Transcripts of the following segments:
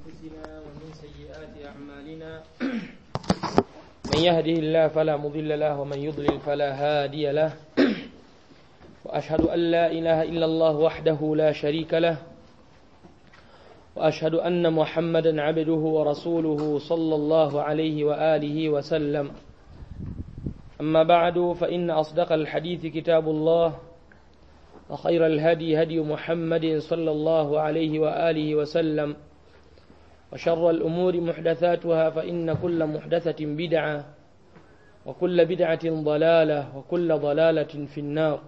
أنفسنا ومن سيئات أعمالنا من يهده الله فلا مضل له ومن يضلل فلا هادي له وأشهد أن لا إله إلا الله وحده لا شريك له وأشهد أن محمدا عبده ورسوله صلى الله عليه وآله وسلم أما بعد فإن أصدق الحديث كتاب الله وخير الهدي هدي محمد صلى الله عليه وآله وسلم وشر الأمور محدثاتها فإن كل محدثة بدعة وكل بدعة ضلالة وكل ضلالة في النار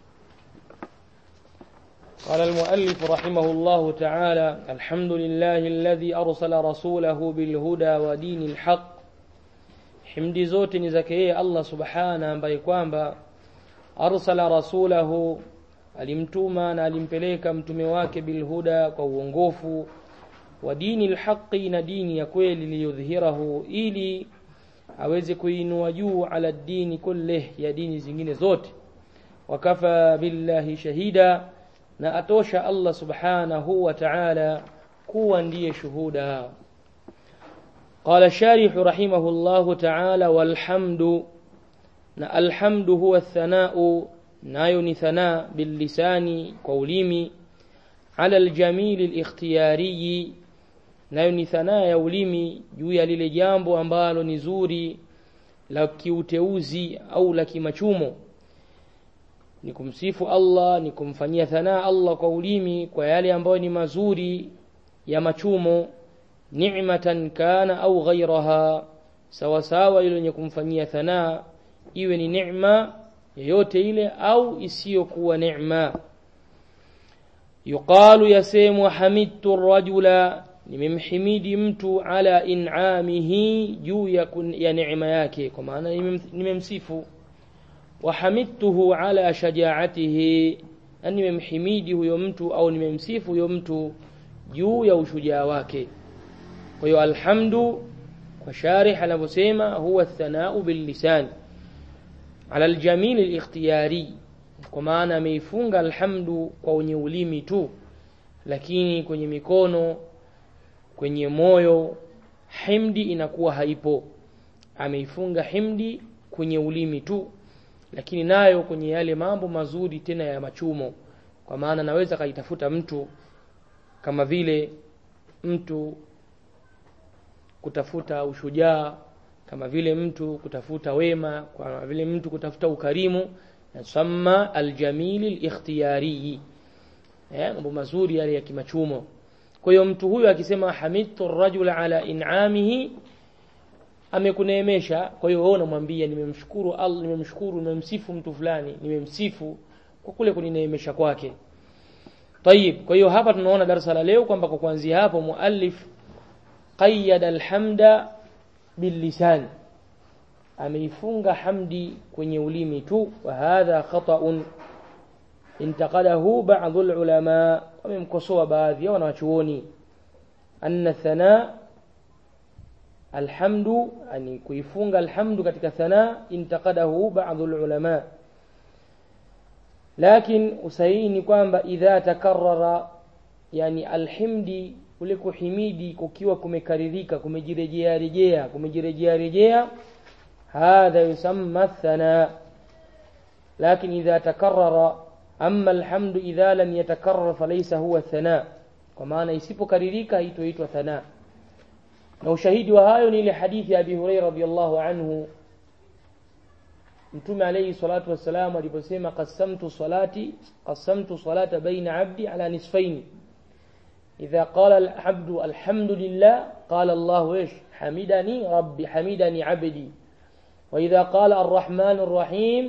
قال المؤلف رحمه الله تعالى الحمد لله الذي أرسل رسوله بالهدى ودين الحق himdi zote ni zake yeye Allah subhana ambaye kwamba arsala rasulahu alimtuma na alimpeleka mtume wake bilhuda kwa uongofu wa dini lhaqi na dini ya kweli liyudhhirahu ili aweze kuinua juu ala dini kulleh ya dini zingine zote wakafa billahi shahida na atosha Allah subhanahu wa ta'ala kuwa ndiye shuhuda قال الشارح رحمه الله تعالى والحمد الحمد هو الثناء نايون ثناء باللسان قوليمي على الجميل الاختياري nayo thanaa ya ulimi juu ya lile jambo ambalo ni zuri la kiuteuzi au la kimachumo ni kumsifu Allah ni kumfanyia thanaa Allah kwa ulimi kwa yale ambayo ni mazuri ya machumo ni'matan kana au ghairaha sawa sawa ile yenye kumfanyia thanaa iwe ni neema yoyote ile au isiyokuwa neema yuqalu yasemwa hamidtu rajula nimemhimidi mtu ala in'amihi juu ya, ya neema yake kwa maana nimemsifu wa hamidtuhu ala shajaatihi na nimemhimidi huyo mtu au nimemsifu huyo mtu juu ya ushujaa wake kwa hiyo alhamdu kwa sharih anavyosema huwa thanau billisan ala aljamil alikhtiyari kwa maana ameifunga alhamdu kwa wenye ulimi tu lakini kwenye mikono kwenye moyo himdi inakuwa haipo ameifunga himdi kwenye ulimi tu lakini nayo kwenye yale mambo mazuri tena ya machumo kwa maana naweza kaitafuta mtu kama vile mtu kutafuta ushujaa kama vile mtu kutafuta wema kama vile mtu kutafuta ukarimu nasamma aljamili alikhtiyari eh mambo mazuri yale ya kimachumo kwa hiyo mtu huyu akisema hamidtu rajula ala in'amihi amekuneemesha kwa hiyo wewe unamwambia nimemshukuru Allah nimemshukuru nimemsifu mtu fulani nimemsifu kwa kule kunineemesha kwake طيب kwa hiyo hapa tunaona darasa la leo kwamba kwa kuanzia hapo muallif qayyad alhamda billisan ameifunga hamdi kwenye ulimi tu wa hadha khata'un intaqadahu ba'd ulama wamemkosoa baadhi ya wanawachuoni anna thana alhamdu ani kuifunga alhamdu katika thana intaqadahu ba'd ulama lakin usahihi ni kwamba idha takarrara yani alhimdi kule kuhimidi kukiwa kumekaririka kumejirejea rejea kumejirejea rejea hadha yusamma thana lakin idha takarrara amma alhamdu idha lam yatakarrar falaysa huwa thana kwa maana isipokaririka haitoitwa thana na ushahidi wa hayo ni ile hadithi ya Abi Hurairah radhiyallahu anhu Mtume alayhi salatu wassalam aliposema qasamtu salati qasamtu salata baina abdi ala nisfaini إذا قال العبد الحمد لله قال الله إيش حمدني ربي حمدني عبدي وإذا قال الرحمن الرحيم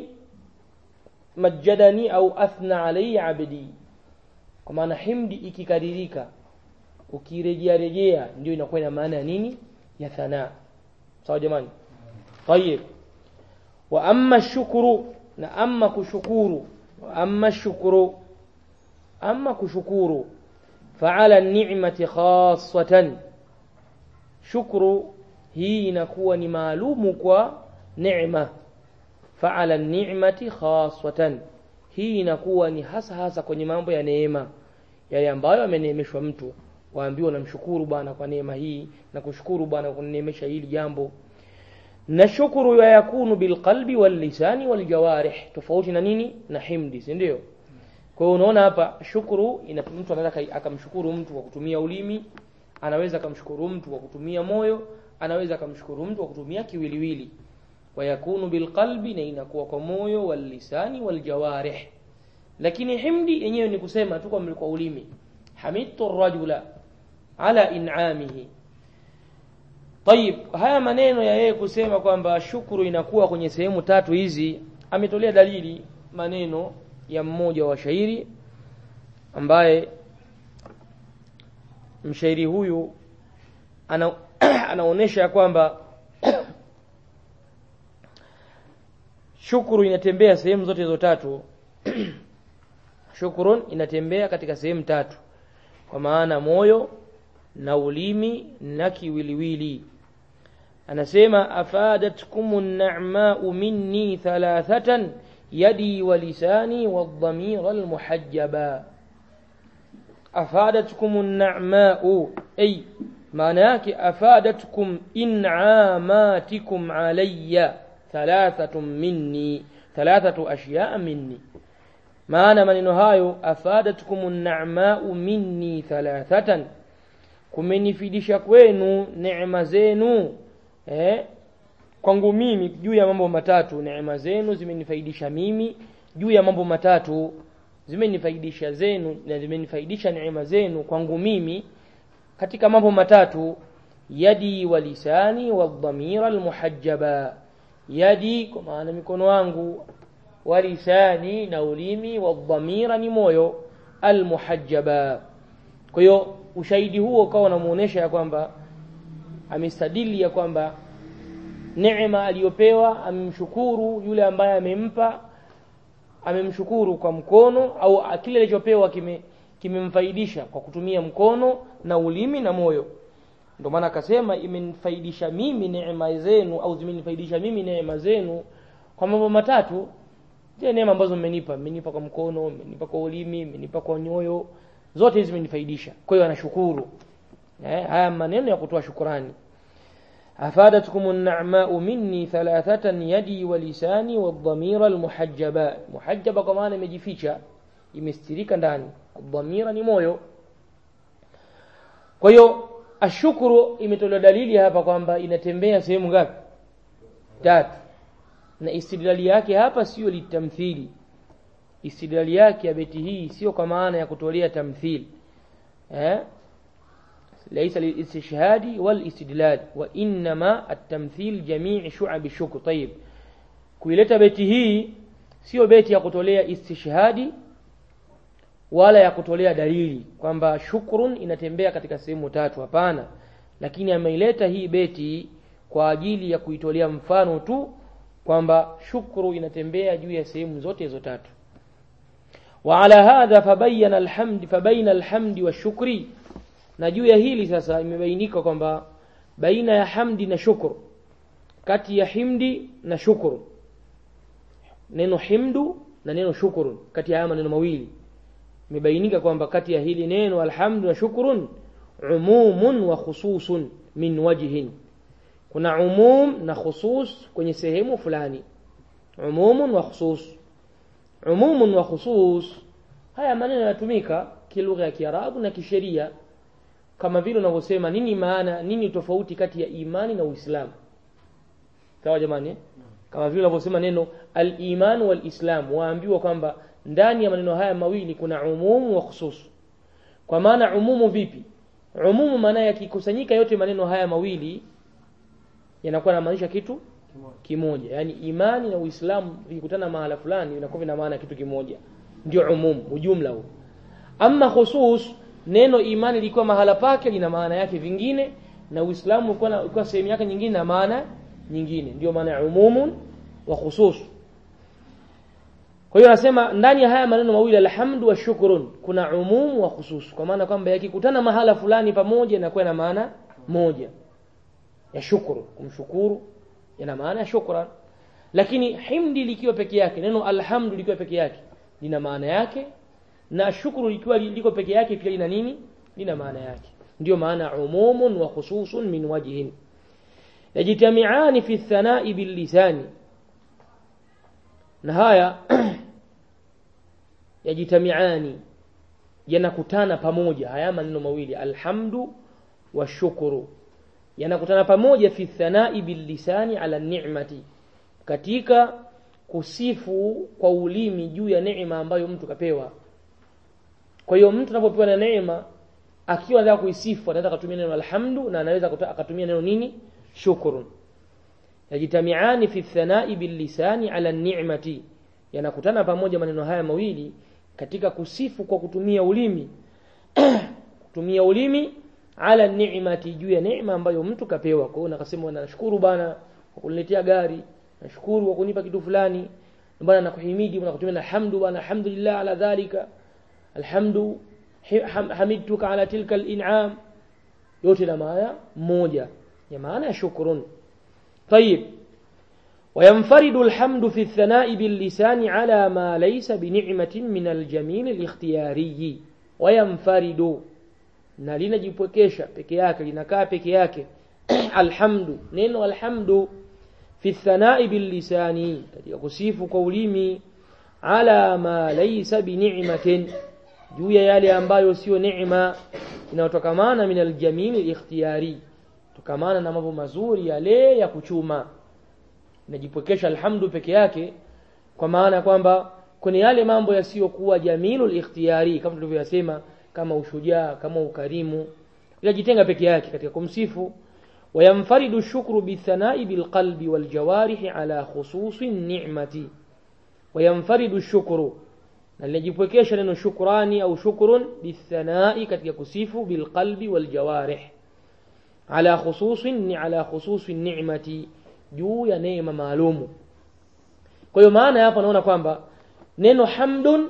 مجدني أو أثنى علي عبدي kwa maana himdi ikikaririka ukirejea rejea ndio inakuwa ina maana ya nini ya thanaa sawa jamani tayib wa amma shukuru na amma kushukuru wa amma shukuru amma kushukuru فعلى النعمة خاصة شكر hii inakuwa ni maalumu kwa neema faala ni'mati khaswatan hii inakuwa ni hasa hasa kwenye mambo ya neema yale ambayo ameneemeshwa mtu waambiwa namshukuru bwana kwa neema hii na kushukuru bwana kwa kuneemesha hili jambo na shukuru ya yakunu bilqalbi wallisani waljawarih tofauti na nini na himdi si ndio kwa hiyo unaona hapa shukuru ina mtu anaweza akamshukuru mtu kwa kutumia ulimi anaweza akamshukuru mtu kwa kutumia moyo anaweza akamshukuru mtu kwa kutumia kiwiliwili wayakunu bilqalbi na inakuwa kwa moyo wallisani waljawarih lakini himdi yenyewe ni kusema tu kwa kwa ulimi hamidtu rajula ala in'amihi Tayib, haya maneno ya yeye kusema kwamba shukuru inakuwa kwenye sehemu tatu hizi, ametolea dalili maneno ya mmoja wa shairi ambaye mshairi huyu ana, anaonesha ya kwamba shukuru inatembea sehemu zote hizo tatu. Shukurun inatembea katika sehemu tatu, kwa maana moyo na ulimi na kiwiliwili anasema afadatkum an-na'ma'u minni thalathatan yadi wa lisani wadh-dhamira al-muhajjaba afadatkum an-na'ma'u ay maana yake afadatkum in'amatikum alayya thalathatun minni thalathatu ashya'a minni maana maneno hayo afadatkum an-na'ma'u minni thalathatan kumenifidisha kwenu neema zenu eh, kwangu mimi juu ya mambo matatu neema zenu zimenifaidisha mimi juu ya mambo matatu zimenifaidisha zenu na zimenifaidisha neema zenu kwangu mimi katika mambo matatu yadi wa lisani wa dhamira almuhajjaba yadi kwa maana mikono wangu wa lisani na ulimi wa dhamira ni moyo almuhajjaba kwa hiyo ushahidi huo ukawa unamuonesha ya kwamba amestadili ya kwamba neema aliyopewa amemshukuru yule ambaye amempa amemshukuru kwa mkono au kile alichopewa kime kimemfaidisha kwa kutumia mkono na ulimi na moyo ndio maana akasema imenifaidisha mimi neema zenu au zimenifaidisha mimi neema zenu kwa mambo matatu je neema ambazo mmenipa mmenipa kwa mkono mmenipa kwa ulimi mmenipa kwa nyoyo zote hizi zimenifaidisha kwa hiyo anashukuru eh, haya maneno ya kutoa shukrani afadatkum an-na'ma'u minni thalathatan yadi wa lisani wa dhamira al-muhajjaba muhajjaba kwa maana imejificha imestirika ndani dhamira ni moyo kwa hiyo ashukuru imetolewa dalili hapa kwamba inatembea sehemu ngapi tatu na istidlali yake hapa sio litamthili istidlali yake ya beti hii sio kwa maana ya kutolea tamthil eh ليس للاستشهاد والاستدلال وانما التمثيل جميع شعب الشكر طيب kuileta beti hii sio beti ya kutolea istishhadi wala ya kutolea dalili kwamba shukrun inatembea katika sehemu tatu hapana lakini ameileta hii beti kwa ajili ya kuitolea mfano tu kwamba shukru inatembea juu ya sehemu zote hizo tatu وعلى هذا فبين الحمد فبين الحمد والشكر na juu ya hili sasa imebainika kwamba baina ya hamdi na shukru kati ya himdi na shukru neno himdu na neno shukuru kati ya haya maneno mawili imebainika kwamba kati ya hili neno alhamdu na shukrun umumun wa khususun min wajhin kuna umum na khusus kwenye sehemu fulani umumun wa khusus umumun wa khusus haya maneno yanatumika kilugha ya Kiarabu na kisheria kama vile unavyosema nini maana nini tofauti kati ya imani na Uislamu sawa jamani eh? kama vile unavyosema neno al-iman wal-islam waambiwa kwamba ndani ya maneno haya mawili kuna umumu wa khusus kwa maana umumu vipi umumu maana yakikusanyika yote maneno haya mawili yanakuwa yanamaanisha kitu kimoja yani imani na uislamu vikikutana mahala fulani vinakuwa vina maana kitu kimoja ndio umumu ujumla huo ama khusus neno imani lilikuwa mahala pake lina maana yake vingine na uislamu ulikuwa ulikuwa sehemu yake nyingine na maana nyingine ndio maana ya umumun wa khusus kwa hiyo anasema ndani ya haya maneno mawili alhamdu wa shukrun kuna umumu wa khusus kwa maana kwamba yakikutana mahala fulani pamoja inakuwa na maana moja ya shukuru kumshukuru yana maana ya shukran lakini himdi likiwa peke yake neno alhamdu likiwa peke yake lina maana yake na shukuru likiwa liko peke yake pia lina nini lina maana yake ndio maana umumun wa khususun min wajhin yajtami'ani fi thanai bil lisani na haya yajtami'ani yanakutana pamoja haya maneno mawili alhamdu wa shukuru yanakutana pamoja fi thanai bil lisani ala ni'mati katika kusifu kwa ulimi juu ya neema ambayo mtu kapewa kwa hiyo mtu anapopewa na neema akiwa anataka kuisifu anaweza kutumia neno alhamdu na anaweza akatumia neno nini shukrun yajitamiani fi thanai bil lisani ala ni'mati yanakutana pamoja maneno haya mawili katika kusifu kwa kutumia ulimi kutumia ulimi ala ni'mati juu ya neema ambayo mtu kapewa kwa hiyo nakasema nashukuru bana kwa kuniletea gari nashukuru kwa kunipa kitu fulani bwana nakuhimidi na kutumia alhamdu bwana alhamdulillah ala dhalika alhamdu hamidtuka ala tilka al-in'am yote na maana moja ya maana ya shukrun طيب وينفرد الحمد في الثناء باللسان على ما ليس بنعمة من الجميل الاختياري وينفرد na linajipwekesha peke yake linakaa peke yake alhamdu neno alhamdu fi thanai bil lisani katika kusifu kwa ulimi ala ma laysa bi ni'matin juu ya yale ambayo sio neema inayotokamana min aljamil ikhtiyari tokamana na mambo mazuri yale ya kuchuma inajipwekesha alhamdu peke yake kwa maana kwamba kwenye yale mambo yasiyokuwa jamilul ikhtiyari kama tulivyosema kama ushujaa kama ukarimu inajitenga peke yake katika kumsifu وينفرد الشكر بالثناء بالقلب والجوارح على خصوص النعمة وينفرد الشكر نلجipwekesha neno shukrani au shukrun bithanai katika kusifu bilqalbi waljawarih ala khususin ala khususi ni'mati juu ya neema maalumu kwa hiyo maana hapa naona kwamba neno hamdun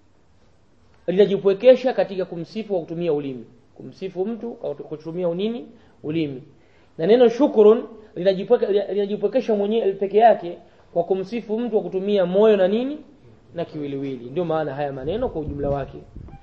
linajipwekesha katika kumsifu kwa kutumia ulimi kumsifu mtu kwa kutumia unini ulimi na neno shukrun linajipwekesha mwenyewe peke yake kwa kumsifu mtu kwa kutumia moyo na nini na kiwiliwili ndio maana haya maneno kwa ujumla wake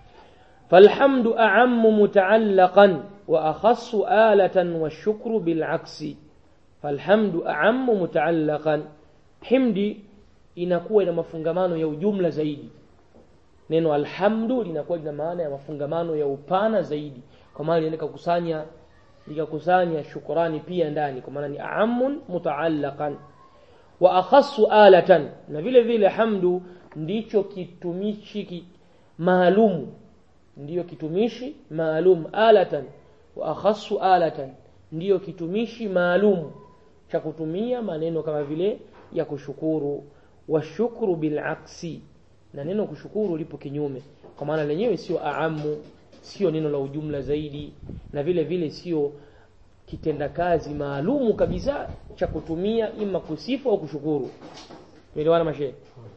falhamdu a'ammu mutaallaqan wa akhassu alatan washukru bil'aksi falhamdu a'ammu mutaallaqan himdi inakuwa ina mafungamano ya ujumla zaidi neno alhamdu linakuwa lina maana ya mafungamano ya upana zaidi kwa maana linaweza kukusanya likakusanya shukrani pia ndani kwa maana ni aamun mutaallaqan wa akhassu alatan na vile vile hamdu ndicho kitumishi ki, maalum ndiyo kitumishi maalum alatan wa akhassu alatan ndiyo kitumishi maalum cha kutumia maneno kama vile ya kushukuru wa shukru bil aksi na neno kushukuru lipo kinyume kwa maana lenyewe sio aamu sio neno la ujumla zaidi na vile vile sio kitendakazi maalumu kabisa cha kutumia ima kusifu au kushukuru elewana mashehe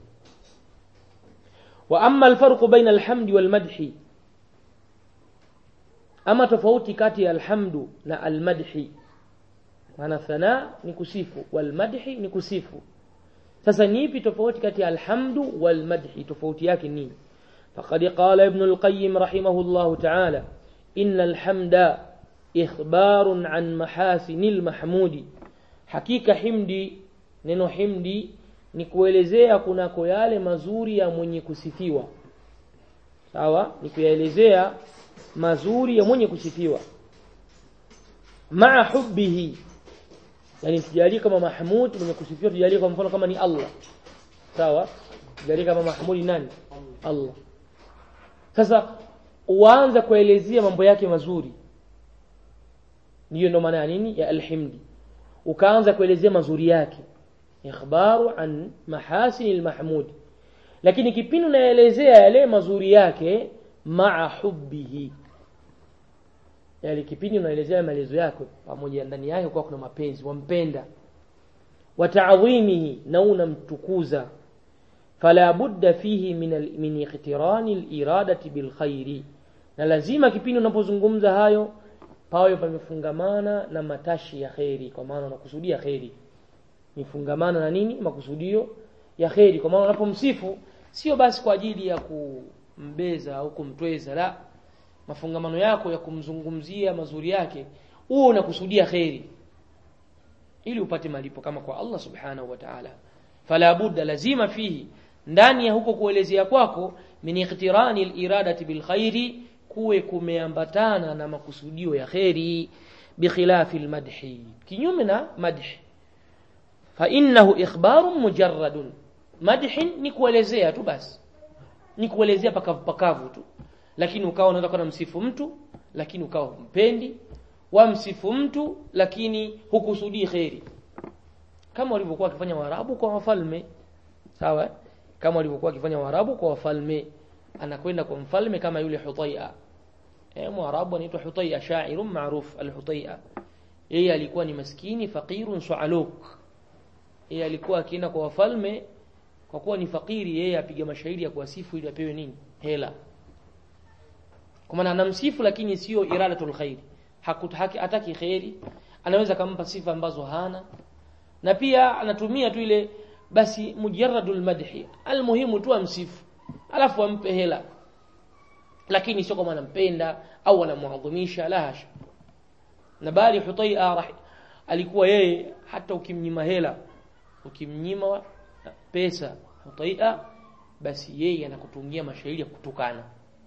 wa amma alfarqu baina alhamdi walmadhi ama tofauti kati ya alhamdu na almadhi maana thana ni kusifu walmadhi ni kusifu sasa ni ipi tofauti kati ya alhamdu walmadhi tofauti yake nini faqad qala ibn alqayyim rahimahullah ta'ala inna alhamda ikhbarun an mahasinil mahmudi hakika himdi neno himdi ni kuelezea kunako yale mazuri ya mwenye kusifiwa sawa ni kuyaelezea mazuri ya mwenye kusifiwa maa hubbihi yani tujalie kama mahmud mwenye kusifiwa tujalie kwa mfano kama ni Allah sawa tujalie kama mahmud nani Allah sasa uanza kuelezea mambo yake mazuri ndiyo ndo maana ya nini ya alhimdi ukaanza kuelezea mazuri yake ikhbaru an mahasini almahmud lakini kipindi unaelezea yale mazuri yake maa hubbihi yale kipindi unaelezea maelezo yako pamoja ndani yake kwa kuna mapenzi wampenda wa ta'dhimihi na unamtukuza fala budda fihi min min iqtirani al-iradati bil khairi na lazima kipindi unapozungumza hayo pawe pamefungamana na matashi ya kheri kwa maana unakusudia kheri mifungamana na nini makusudio ya kheri kwa maana unapomsifu sio basi kwa ajili ya kumbeza au kumtweza la mafungamano yako ya kumzungumzia mazuri yake uwe unakusudia kheri ili upate malipo kama kwa Allah subhanahu wa ta'ala fala budda lazima fihi ndani ya huko kuelezea kwako min iqtirani al-iradati bil khairi kuwe kumeambatana na makusudio ya kheri bikhilafi al-madhi kinyume na madhi fa innahu ikhbarun mujarradun madhi ni kuelezea tu basi ni kuelezea pakavu pakavu tu lakini ukawa unaweza kuwa msifu mtu lakini ukawa humpendi wamsifu mtu lakini hukusudii kheri kama walivyokuwa wakifanya Waarabu kwa wafalme sawa kama walivyokuwa wakifanya Waarabu kwa wafalme anakwenda kwa mfalme kama yule Hutai'a eh Mwarabu anaitwa Hutai'a sha'irun ma'ruf al-Hutai'a yeye alikuwa ni maskini faqirun su'aluk yeye alikuwa akienda kwa wafalme kwa kuwa ni fakiri yeye apiga mashairi ya kuwasifu ili apewe nini hela kwa maana anamsifu lakini sio iradatul khair hakutaki hataki khairi anaweza kumpa sifa ambazo hana na pia anatumia tu ile basi mujarradul madhi almuhimu tu amsifu alafu ampe hela lakini sio kama anampenda au anamuadhimisha la hasha na bali Hutai'a alikuwa yeye hata ukimnyima hela ukimnyima pesa Hutai'a basi yeye anakutungia mashairi ya kutukana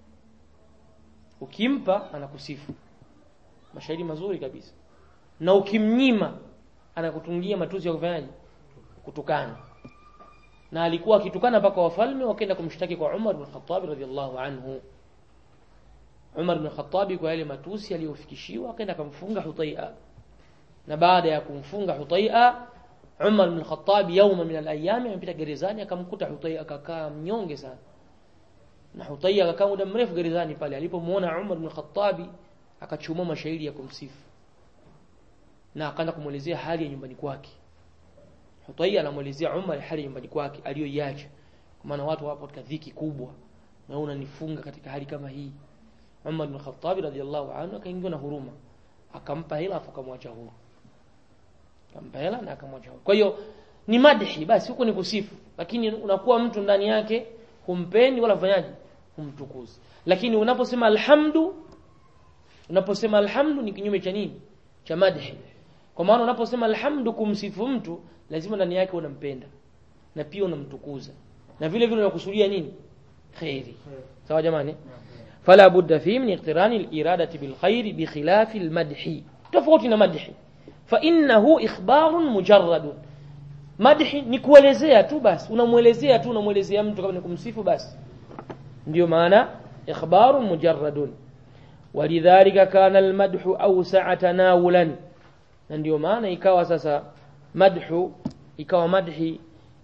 ukimpa anakusifu mashairi mazuri kabisa na ukimnyima anakutungia matusi ya kufanyaje kutukana na alikuwa akitukana mpaka wafalme wakaenda kumshtaki kwa Umar bin Khattab radhiallahu anhu Umar bin Khattab kwa yale matusi aliyofikishiwa akaenda kumfunga Hutai'a na baada ya kumfunga Hutai'a Umar bin Khattab yauma min al-ayyam amepita gerezani akamkuta Hutai'a akakaa mnyonge sana na Hutai'a akakaa muda mrefu gerezani pale alipomuona Umar bin Khattab akachumua mashairi ya kumsifu na akaanza kumuelezea hali ya nyumbani kwake Hutai'a anamuelezea Umar hali ya nyumbani kwake aliyoiacha kwa maana watu wapo katika dhiki kubwa na unanifunga katika hali kama hii Umar bin Khattab radhiallahu anhu akaingiwa na huruma akampa hela afu akamwacha huru akampa hela na akamwacha huru kwa hiyo ni madhi basi huko ni kusifu lakini unakuwa mtu ndani yake humpendi wala fanyaji humtukuzi lakini unaposema alhamdu unaposema alhamdu ni kinyume cha nini cha madhi kwa maana unaposema alhamdu kumsifu mtu lazima ndani yake unampenda na pia unamtukuza na vile vile unakusudia nini khairi sawa jamani fala budda fi min iqtirani al-iradati bil khairi bi khilafi al-madhi tofauti na madhi fa innahu ikhbarun mujarradun madhi ni kuelezea tu basi unamuelezea tu unamuelezea mtu kama ni kumsifu basi ndio maana ikhbarun mujarradun walidhalika kana al-madhu awsa'a tanawulan na ndio maana ikawa sasa madhu ikawa madhi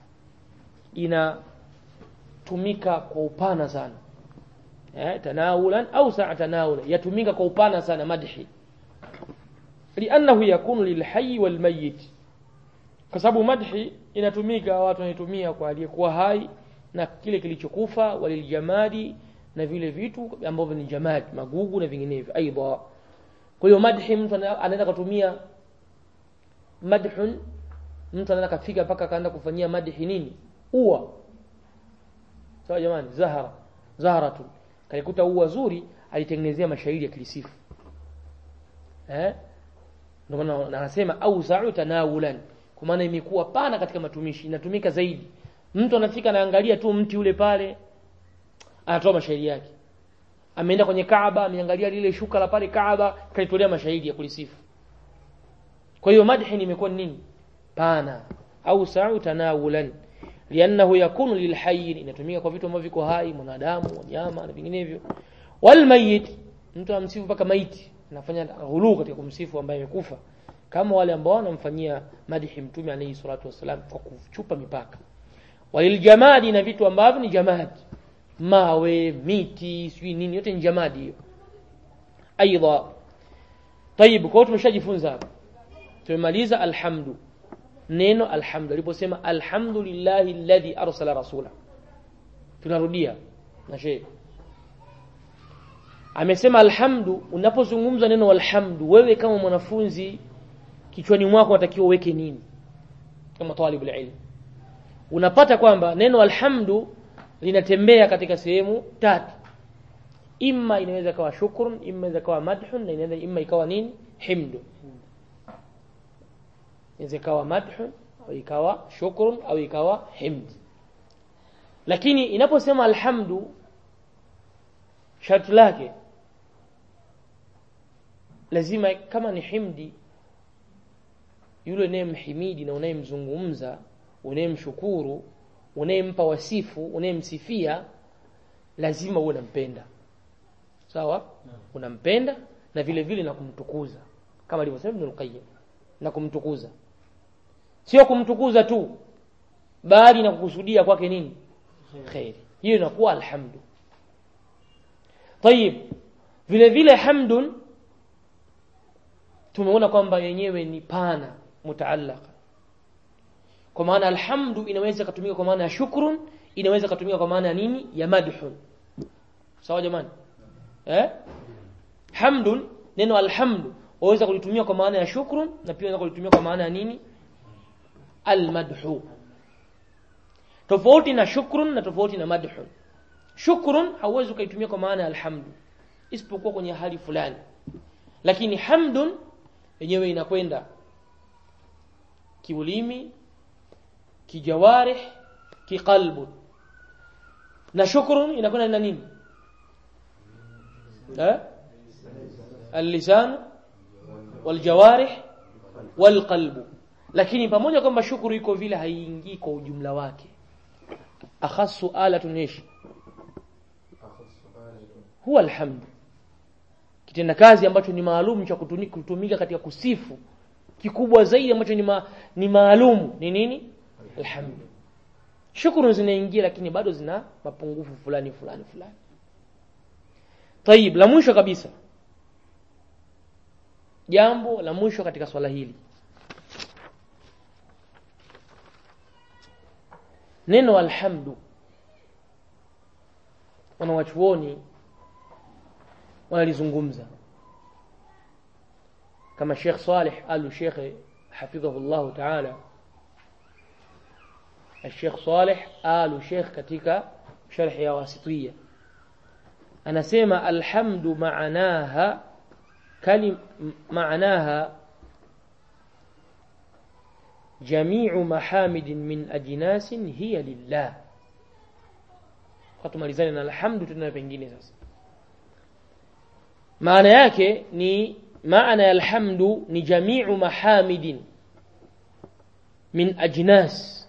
inatumika kwa upana sana eh tanawulan au sa'a tanawula yatumika kwa upana sana madhi li'annahu yakunu lilhayy walmayyit kwa sababu madhi inatumika watu wanaitumia kwa aliyekuwa hai na kile kilichokufa waliljamadi na vile vitu ambavyo ni jamadi magugu na vinginevyo aidha kwa hiyo madhi mtu anaweza kutumia madhun mtu anaweza kafika mpaka akaanza kufanyia madhi nini ua sawa jamani zahara zaharatu kalikuta ua zuri alitengenezea mashairi ya kilisifu eh ndio maana anasema au sa'u tanawulan kwa maana imekuwa pana katika matumishi inatumika zaidi mtu anafika anaangalia tu mti ule pale anatoa mashairi yake ameenda kwenye Kaaba ameangalia lile shuka la pale Kaaba kaitolea mashairi ya kulisifu kwa hiyo madhi imekuwa nini pana au sa'u tanawulan liannahu yakunu lilhayy inatumika kwa vitu ambavyo viko hai mwanadamu wanyama na vinginevyo walmayit mtu amsifu mpaka maiti anafanya ghulu katika kumsifu ambaye amekufa kama wale ambao wanamfanyia madhi mtume alayhi salatu wasalam kwa kuchupa mipaka waliljamadi na vitu ambavyo ni jamadi mawe miti sijui nini yote ni jamadi hiyo aidha طيب kwa tumeshajifunza hapa tumemaliza alhamdu neno alhamdu aliposema alhamdulillahi alladhi arsala rasula tunarudia na shehe amesema alhamdu unapozungumza neno alhamdu wewe kama mwanafunzi kichwani mwako unatakiwa uweke nini kama talibul ilm unapata kwamba neno alhamdu linatembea katika sehemu tatu imma inaweza ikawa shukrun imma inaweza ikawa madhun na inaweza imma ikawa nini himdu inaweza ikawa madhun au ikawa shukrun au ikawa himd lakini inaposema alhamdu sharti lake lazima kama ni himdi yule unayemhimidi na unayemzungumza unayemshukuru unayempa wasifu unayemsifia lazima uwe unampenda sawa unampenda na vile vile na kumtukuza kama alivyosema Ibn al-Qayyim na kumtukuza sio kumtukuza tu bali na kukusudia kwake nini khairi hiyo inakuwa alhamdu tayib vile vile hamdun tumeona kwamba yenyewe ni pana mutaallaka kwa maana alhamdu inaweza kutumika kwa maana ya shukrun inaweza kutumika kwa maana ya nini ya madhun sawa jamani eh hamdun neno alhamdu waweza kulitumia kwa maana ya shukrun na pia unaweza kulitumia kwa maana ya nini almadhu tofauti na shukrun na tofauti na madhun shukrun hauwezi ukaitumia kwa maana ya alhamdu isipokuwa kwenye hali fulani lakini hamdun yenyewe inakwenda kiulimi kijawarih kiqalbu na shukrun inakwenda na nini eh اللسان والجوارح والقلب lakini pamoja kwamba shukuru iko vile haiingii kwa ujumla wake akhassu alatun ish huwa alhamd kitenda kazi ambacho ni maalum cha kutumika katika kusifu kikubwa zaidi ambacho ni, ma, ni maalum ni nini alhamd shukuru zinaingia lakini bado zina mapungufu fulani fulani fulani tayib la mwisho kabisa jambo la mwisho katika swala hili neno alhamdu wanawachuoni wanalizungumza kama Sheikh Saleh Al Sheikh hafidhahu Allah Ta'ala الشيخ صالح آل شيخ katika sharh ya wasitiyya anasema alhamdu maanaha كلم معناها جميع محامد من أجناس هي لله katumalizane na alhamdu tena pengine sasa maana yake ni maana ya alhamdu ni jamiu mahamidin min ajnas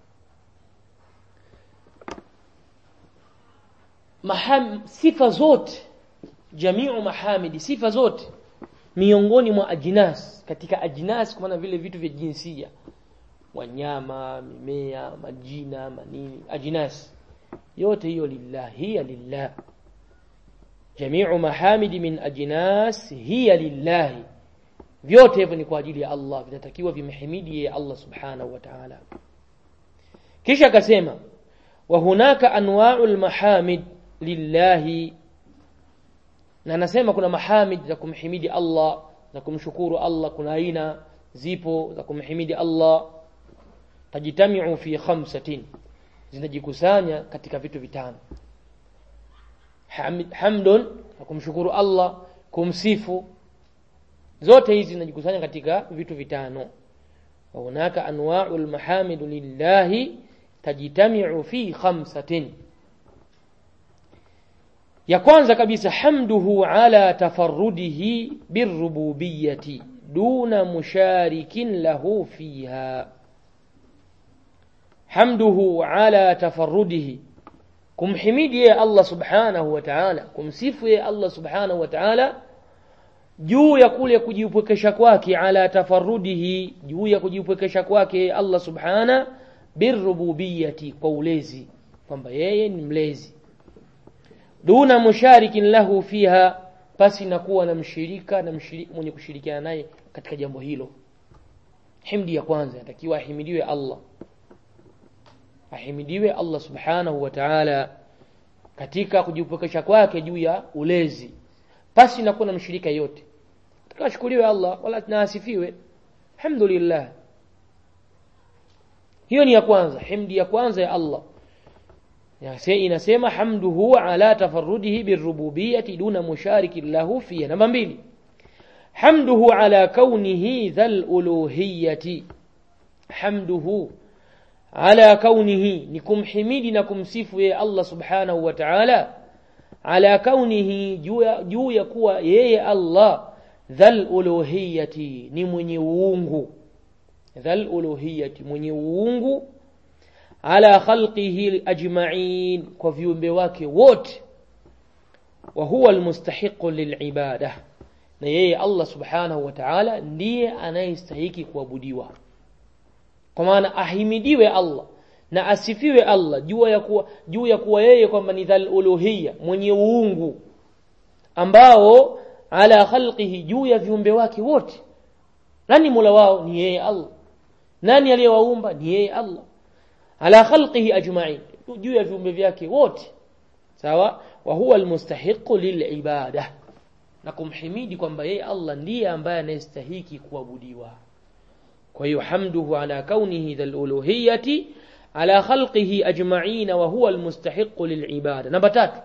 maham sifa zote jamiu mahamidi sifa zote miongoni mwa ajnas katika ajnas kwa maana vile vitu vya jinsia wanyama mimea majina manini ajnas yote hiyo lillah hiya lillah jamiu mahamidi min ajnas hiya lillah vyote hivyo ni kwa ajili ya Allah vinatakiwa vimhimidi yeye Allah subhanahu wa ta'ala kisha akasema wa hunaka anwa'ul mahamid lillahi na anasema kuna mahamid za kumhimidi Allah za kumshukuru Allah kuna aina zipo za kumhimidi Allah tajitamiu fi khamsatin zinajikusanya katika vitu vitano Hamid, hamdun za kumshukuru Allah kumsifu zote hizi zinajikusanya katika vitu vitano wa hunaka anwa'ul mahamid lillahi tajitamiu fi khamsatin ya kwanza kabisa hamduhu ala tafarrudihi birububiyyati duna musharikin lahu fiha hamduhu ala tafarrudihi kumhimidi yeye Allah subhanahu wa ta'ala kumsifu yeye Allah subhanahu wa ta'ala juu ya kule kujipwekesha kwake ala tafarrudihi juu ya kujipwekesha kwake Allah subhana birububiyyati kwa ulezi kwamba yeye ni mlezi duna musharikin lahu fiha pasi na kuwa na mshirika na mshirika mwenye kushirikiana naye katika jambo hilo himdi ya kwanza inatakiwa ahimidiwe Allah ahimidiwe Allah subhanahu wa ta'ala katika kujipokesha kwake juu ya ulezi pasi na kuwa na mshirika yote tukashukuriwe Allah wala tunaasifiwe alhamdulillah hiyo ni ya kwanza himdi ya kwanza ya Allah inasema hamduhu ala tafarrudihi birububiyyati duna musharikin lahu fiha namba mbili hamduhu ala kaunihi dhal uluhiyyati hamduhu ala kaunihi ni kumhimidi na kumsifu yeye Allah subhanahu wa ta'ala ala kaunihi juu ya kuwa yeye Allah dhal uluhiyyati ni mwenye uungu dhal uluhiyyati mwenye uungu ala khalqihi ajma'in kwa viumbe wake wote wa huwa almustahiqu lilibada na yeye Allah subhanahu wa ta'ala ndiye anayestahiki kuabudiwa kwa maana ahimidiwe Allah na asifiwe Allah juu ya kuwa juu ya kuwa yeye kwamba ni dhal uluhiyya mwenye uungu ambao ala khalqihi juu ya viumbe wake wote nani mola wao ni yeye Allah nani aliyewaumba ni yeye Allah ala khalqihi ajma'in juu ya viumbe vyake wote sawa wa huwa almustahiqu lilibada na kumhimidi kwamba yeye Allah ndiye ambaye anayestahiki kuabudiwa kwa hiyo hamduhu ala kaunihi dhal uluhiyyati ala khalqihi ajma'in wa huwa almustahiqu lilibada namba tatu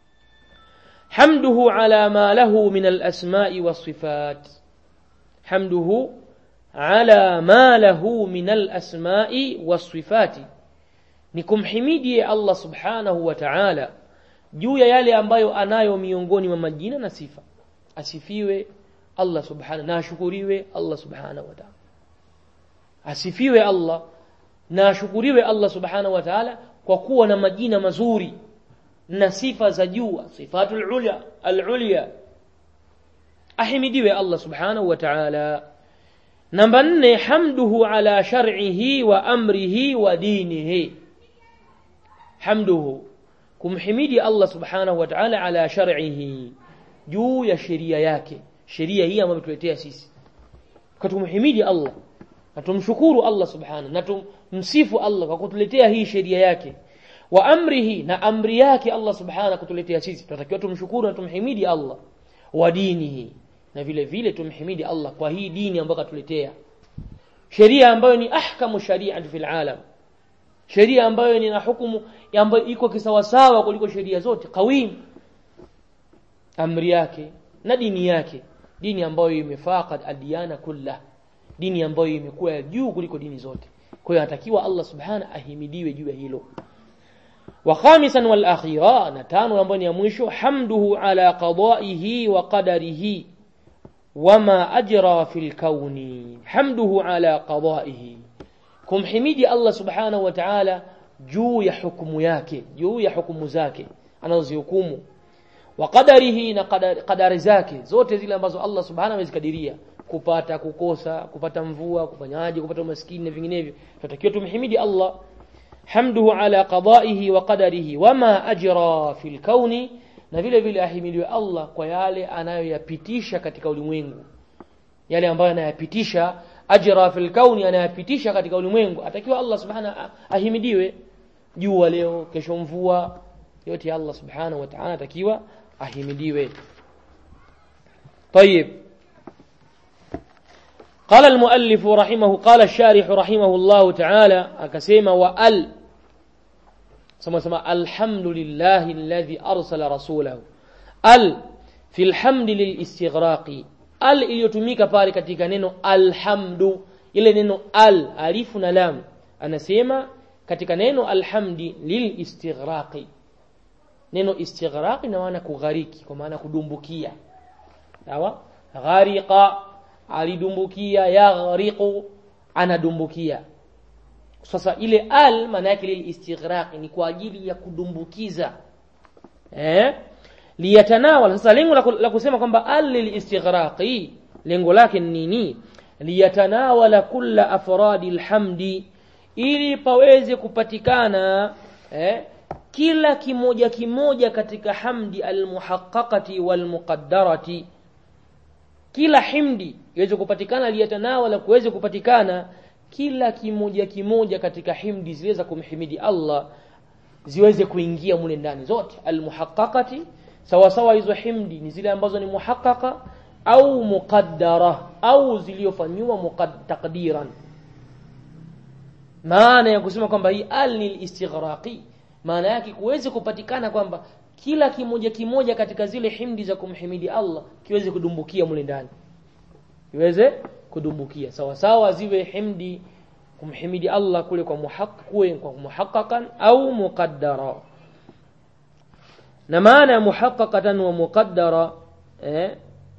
حمده على ما له من الأسماء والصفات حمده على ما له من الأسماء والصفات nikum himidi Allah subhanahu wa ta'ala juu ya yale ambayo anayo miongoni mwa majina na sifa asifiwe Allah subhanahu na ashukuriwe Allah subhanahu wa ta'ala asifiwe Allah na ashukuriwe Allah subhanahu wa ta'ala kwa kuwa na majina mazuri na sifa za juu sifatul ulya al-ulya ahimidiwe Allah subhanahu wa ta'ala namba nne hamduhu ala shar'ihi wa amrihi wa dinihi hamduhu kumhimidi Allah subhanahu wa ta'ala ala shar'ihi juu ya sheria yake sheria hii ambayo tuletea sisi katumhimidi Allah na tumshukuru Allah subhanahu na tumsifu Allah kwa kutuletea hii sheria yake wa amrihi na amri yake Allah subhanahu kutuletea sisi tunatakiwa tumshukuru na tumhimidi Allah wa dinihi na vile vile tumhimidi Allah kwa hii dini ambayo katuletea sheria ambayo ni ahkamu sharia fil alam sheria ambayo ni na hukumu ambayo iko kisawasawa kuliko sheria zote qawim amri yake na dini yake dini ambayo imefaqad adiyana kullah dini ambayo imekuwa juu kuliko dini zote kwa hiyo anatakiwa Allah subhanahu ahimidiwe juu ya hilo wa khamisan wal akhira na tano ambayo ni ya mwisho hamduhu ala qada'ihi wa qadarihi wama ajra fil kauni hamduhu ala qada'ihi kumhimidi Allah subhanahu wa ta'ala juu ya hukumu yake juu ya hukumu zake anazozihukumu wa qadarihi na qadari zake zote zile ambazo Allah subhanahu amezikadiria kupata kukosa kupata mvua kufanyaje kupata umaskini na vinginevyo tunatakiwa tumhimidi Allah hamduhu ala qada'ihi wa qadarihi wama ajra fil kauni na vile vile ahimidiwe Allah kwa yale anayoyapitisha katika ulimwengu yale ambayo anayapitisha ajra fil kauni anayapitisha katika ulimwengu atakiwa Allah subhanahu ahimidiwe jua leo kesho mvua yote Allah subhanahu wa ta'ala atakiwa ahimidiwe طيب قال المؤلف رحمه قال الشارح رحمه الله تعالى akasema wa al sema sema alhamdulillah alladhi arsala rasulahu al fi alhamd lilistighraqi al iliyotumika pale katika neno alhamdu ile neno al alifu na lam anasema katika neno alhamdi lilistighraqi neno istighraqi na maana kughariki kwa maana kudumbukia sawa ghariqa alidumbukia yaghriqu anadumbukia sasa ile al maana yake lil istighraq ni kwa ajili ya kudumbukiza eh liyatanawal sasa lengo la kusema kwamba al lil istighraqi lengo lake ni nini liyatanawala kulla afradi alhamdi ili paweze kupatikana eh kila kimoja kimoja katika hamdi almuhaqqaqati walmuqaddarati kila himdi iweze kupatikana liyatanawala kuweze kupatikana kila kimoja kimoja katika himdi ziweza kumhimidi Allah ziweze kuingia mule ndani zote almuhaqqaqati sawa sawa hizo himdi ni zile ambazo ni muhaqqaqa au muqaddara au zilizofanywa taqdiran maana ya kusema kwamba hii al ni istighraqi maana yake kuweze kupatikana kwamba kila kimoja kimoja katika zile himdi za kumhimidi Allah kiweze kudumbukia mule ndani kiweze kudumbukia sawa sawa ziwe himdi kumhimidi Allah kule kwa muhaqqi kwa muhaqqaqan au muqaddara na maana ya muhaqqaqatan wa muqaddara eh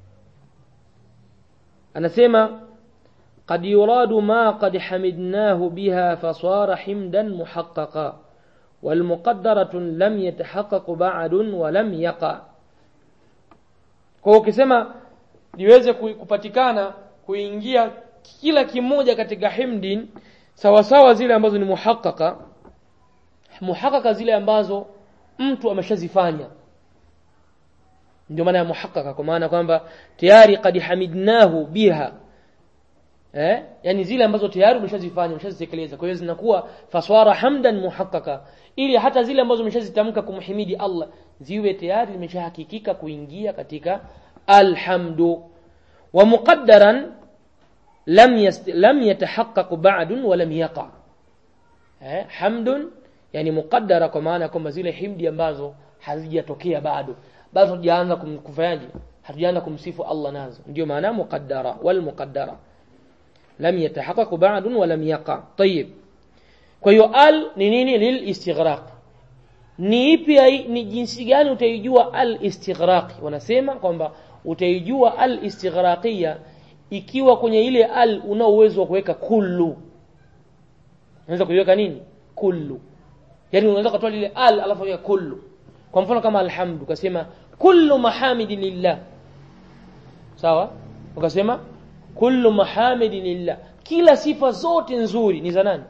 anasema قد يراد ما قد حمدناه بها فصار حمدا محققا والمقدرة لم يتحقق بعد ولم يقع kwa ukisema liweze kupatikana kuingia kila kimoja katika himdin sawa sawa zile ambazo ni muhaqqaqa muhaqqaqa zile ambazo mtu ameshazifanya ndio maana ya muhaqqaqa kwa maana kwamba tayari qad hamidnahu biha eh yani zile ambazo tayari umeshazifanya umeshazitekeleza kwa hiyo zinakuwa faswara hamdan muhaqqaqa ili hata zile ambazo umeshazitamka kumhimidi Allah ziwe tayari zimeshahakikika kuingia katika alhamdu wa muqaddaran lam yast, lam yatahaqqaq ba'd wa lam yaqa eh hamdun yani muqaddara kwa maana kwamba zile himdi ambazo hazijatokea bado bado hatujaanza kumkufanyaje hatujaanza kumsifu Allah nazo ndio maana muqaddara wal muqaddara lam yatahaqqaq ba'd wa lam yaqa طيب kwa hiyo al ni nini lil istighraq ni ipi ni jinsi gani utaijua al istighraq wanasema kwamba utaijua al istighraqia ikiwa kwenye ile al una uwezo wa kuweka kullu unaweza kuiweka nini kullu yani unaweza kutoa ile al alafu ya kullu kwa mfano kama alhamdu ukasema kullu mahamidi lillah sawa ukasema kullu mahamidi lillah kila sifa zote nzuri ni za nani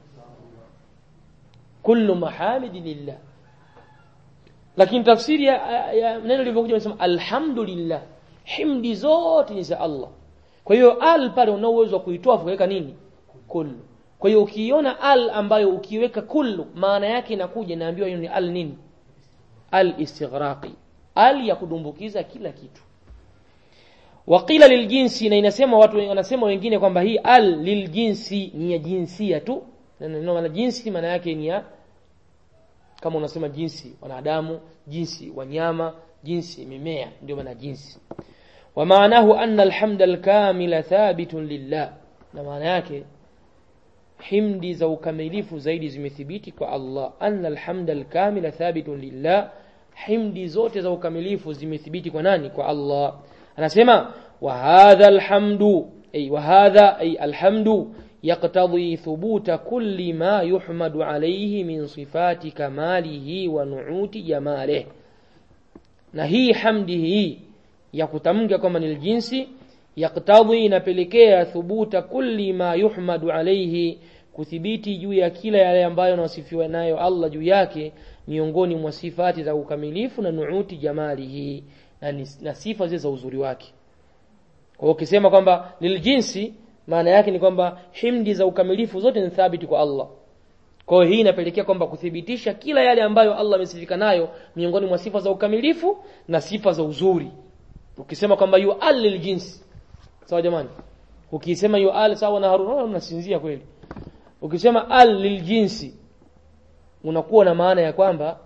kullu mahamidi lillah lakini tafsiri ya, ya neno lilivyokuja nasema alhamdulillah himdi zote ni za Allah kwa hiyo al pale una uwezo wa kuitoa kuweka nini kullu kwa hiyo ukiona al ambayo ukiweka kullu maana yake inakuja inaambiwa hiyo ni al nini al istighraqi al ya kudumbukiza kila kitu waqila liljinsi na inasema watu wanasema wengine kwamba hii al liljinsi ni ya jinsia tu neno maana jinsi maana yake ni ya kama unasema jinsi wanadamu jinsi wanyama jinsi mimea ndio maana jinsi wa maanahu anna alhamda alkamila thabitun lillah na maana yake himdi za ukamilifu zaidi zimethibiti kwa Allah anna alhamda alkamila thabitun lillah himdi zote za ukamilifu zimethibiti kwa nani kwa Allah anasema wa hadha alhamdu ay wa hadha ay alhamdu يقتضي ثبوت كل ما يحمد عليه من صفات كماله ونعوت جماله na hii hamdi hii ya kutamka kwamba ni jinsi yaktadhi inapelekea thubuta kulli ma yuhmadu alayhi kuthibiti juu ya kila yale ambayo anasifiwa nayo Allah juu yake miongoni mwa sifati za ukamilifu na nuuti jamalihi na, na sifa zile za uzuri wake kwa ukisema kwamba liljinsi maana yake ni kwamba himdi za ukamilifu zote ni thabiti kwa Allah. Kwa hiyo hii inapelekea kwamba kuthibitisha kila yale ambayo Allah amesifika nayo miongoni mwa sifa za ukamilifu na sifa za uzuri. Ukisema kwamba yu al lil jinsi. Sawa jamani? Ukisema yu al sawa na Harun mnasinzia kweli. Ukisema al lil jinsi unakuwa na maana ya kwamba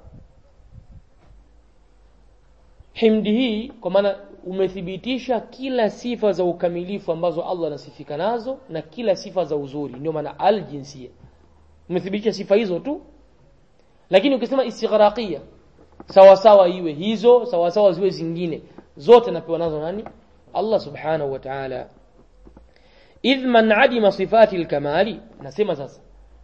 himdi hii kwa maana umethibitisha kila sifa za ukamilifu ambazo Allah anasifika nazo na kila sifa za uzuri ndio maana al-jinsia umethibitisha sifa hizo tu lakini ukisema istighraqia sawa sawa iwe hizo sawa sawa ziwe zingine zote napewa nazo nani Allah subhanahu wa ta'ala idh man adima sifati al-kamali nasema sasa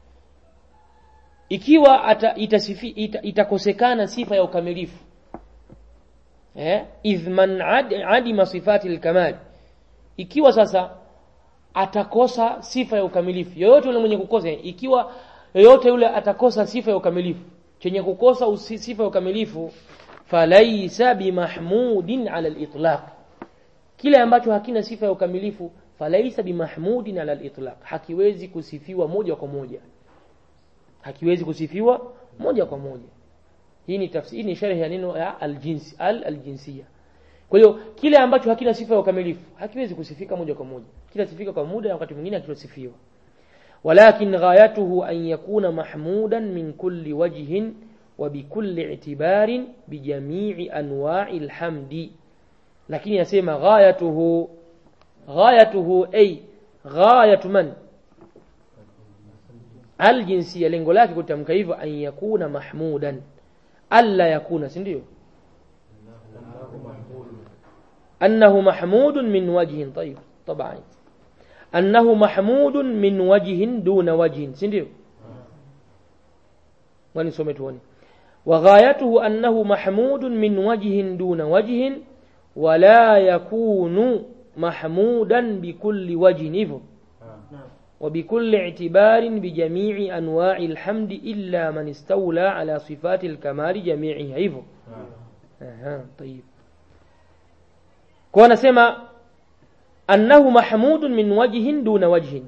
ikiwa ata, itasifi, ita, itakosekana sifa ya ukamilifu eh idh man ad, adima sifati al-kamal ikiwa sasa atakosa sifa ya ukamilifu yoyote yule mwenye kukosa ikiwa yoyote yule atakosa sifa ya ukamilifu chenye kukosa usi, sifa ya ukamilifu falaisa bimahmudin ala al-itlaq kile ambacho hakina sifa ya ukamilifu falaisa bimahmudin ala al-itlaq hakiwezi kusifiwa moja kwa moja hakiwezi kusifiwa moja kwa moja hii ni tafsiri ni sharhi ya neno ya aljinsi al aljinsia kwa hiyo kile ambacho hakina sifa ya ukamilifu hakiwezi kusifika moja kwa moja kila sifika kwa muda na wakati mwingine hakitosifiwa walakin ghayatuhu an yakuna mahmudan min kulli wajhin وبكل اعتبار بجميع أنواع الحمد لكن يسمى غايته غايته أي غاية من الجنسية lengo lake kutamka hivyo an yakuna mahmudan alla yakuna si ndio أنه محمود من وجه طيب طبعا أنه محمود من وجه دون وجه سنديو وين سمعتوني وغايته أنه محمود من وجه دون وجه ولا يكون محمودا بكل وجه إفو وبكل اعتبار بجميع أنواع الحمد إلا من استولى على صفات الكمال جميعها إفو أها طيب kwa anasema annahu mahmudun min wajhin duna wajhin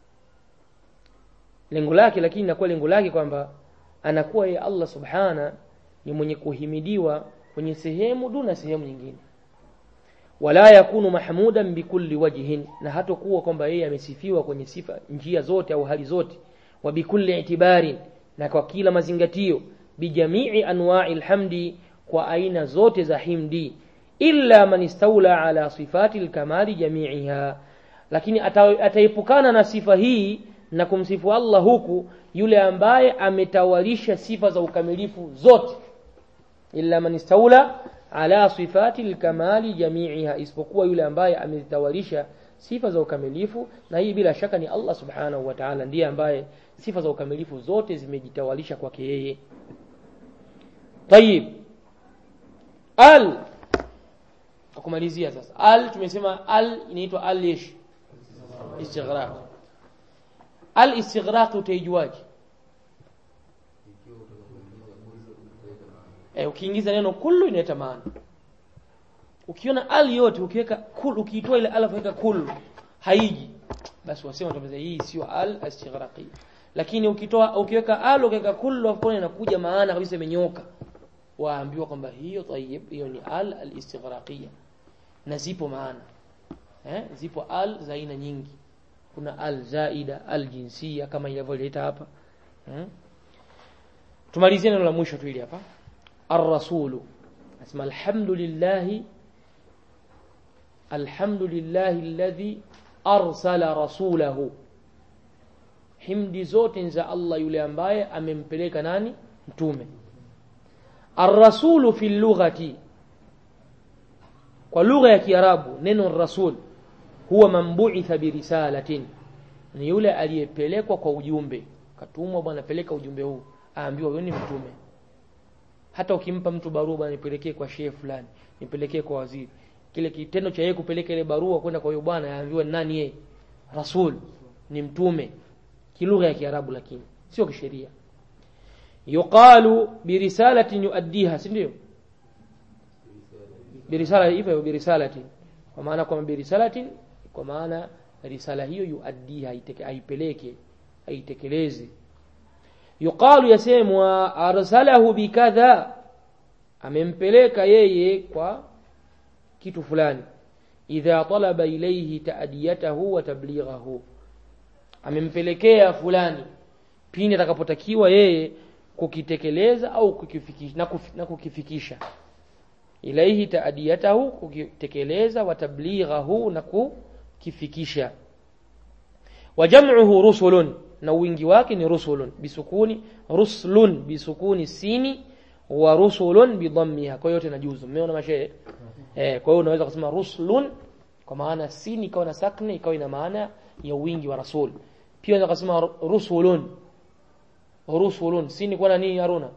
lengo lake lakini inakuwa lengo lake kwamba anakuwa yeye Allah subhana ni mwenye kuhimidiwa kwenye sehemu duna sehemu nyingine wala yakunu mahmudan bikulli wajhin na hatakuwa kwamba yeye amesifiwa kwenye sifa njia zote au hali zote wa bikulli itibarin na kwa kila mazingatio bijamii anwa'i alhamdi kwa aina zote za himdi illa man istawla ala sifati alkamali jami'iha lakini ataepukana na sifa hii na kumsifu Allah huku yule ambaye ametawalisha sifa za ukamilifu zote illa man istawla ala sifati alkamali jami'iha isipokuwa yule ambaye ametawalisha sifa za ukamilifu na hii bila shaka ni Allah subhanahu wa ta'ala ndiye ambaye sifa za ukamilifu zote zimejitawalisha kwake yeye طيب al kumalizia sasa al tumesema al inaitwa al ish istighraq al istighraq utaijuaje eh ukiingiza neno kullu inaleta maana ukiona al yote ukiweka kul ukiitoa ile alaf weka kullu haiji basi wasema tumeza hii sio al istighraqi lakini ukitoa ukiweka al ukiweka kullu hapo inakuja maana kabisa imenyoka waambiwa kwamba hiyo tayyib hiyo ni al al-istighraqiyya na zipo maana eh zipo al za aina nyingi kuna al zaida al jinsia kama ilivyoleta hapa eh? tumalizie neno la mwisho tu hili hapa ar-rasulu nasema alhamdulillah alhamdulillah alladhi arsala rasulahu himdi zote za Allah yule ambaye amempeleka nani mtume الرسول في اللغة kwa lugha ya Kiarabu neno rasul huwa mambuitha birisalatin ni yule aliyepelekwa kwa ujumbe katumwa bwana peleka ujumbe huu aambiwa wewe ni mtume hata ukimpa mtu barua bwana nipelekee kwa shehe fulani nipelekee kwa waziri kile kitendo cha yeye kupeleka ile barua kwenda kwa huyo bwana aambiwa nani yeye rasul ni mtume kilugha ya Kiarabu lakini sio kisheria yuqalu birisalatin yuaddiha si ndio birisala hivyo birisalatin kwa maana kwamba birisalatin kwa maana risala hiyo yuaddiha aipeleke aitekeleze yuqalu yasemwa arsalahu bikadha amempeleka yeye kwa kitu fulani idha talaba ilayhi ta'diyatahu wa tablighahu amempelekea fulani pindi atakapotakiwa yeye kukitekeleza au kukifikisha na, kuf, na kukifikisha ilaihi taadiyatahu kukitekeleza wa tablighahu na kukifikisha wa jam'uhu rusulun na wingi wake ni rusulun bisukuni ruslun bisukuni sini wa rusulun bidhammiha kwa yote na juzu umeona mashehe eh kwa hiyo unaweza kusema ruslun kwa maana sini ikawa na sakni ikawa ina maana ya wingi wa rasul pia unaweza kusema rusulun rusulun sini kwa na nini haruna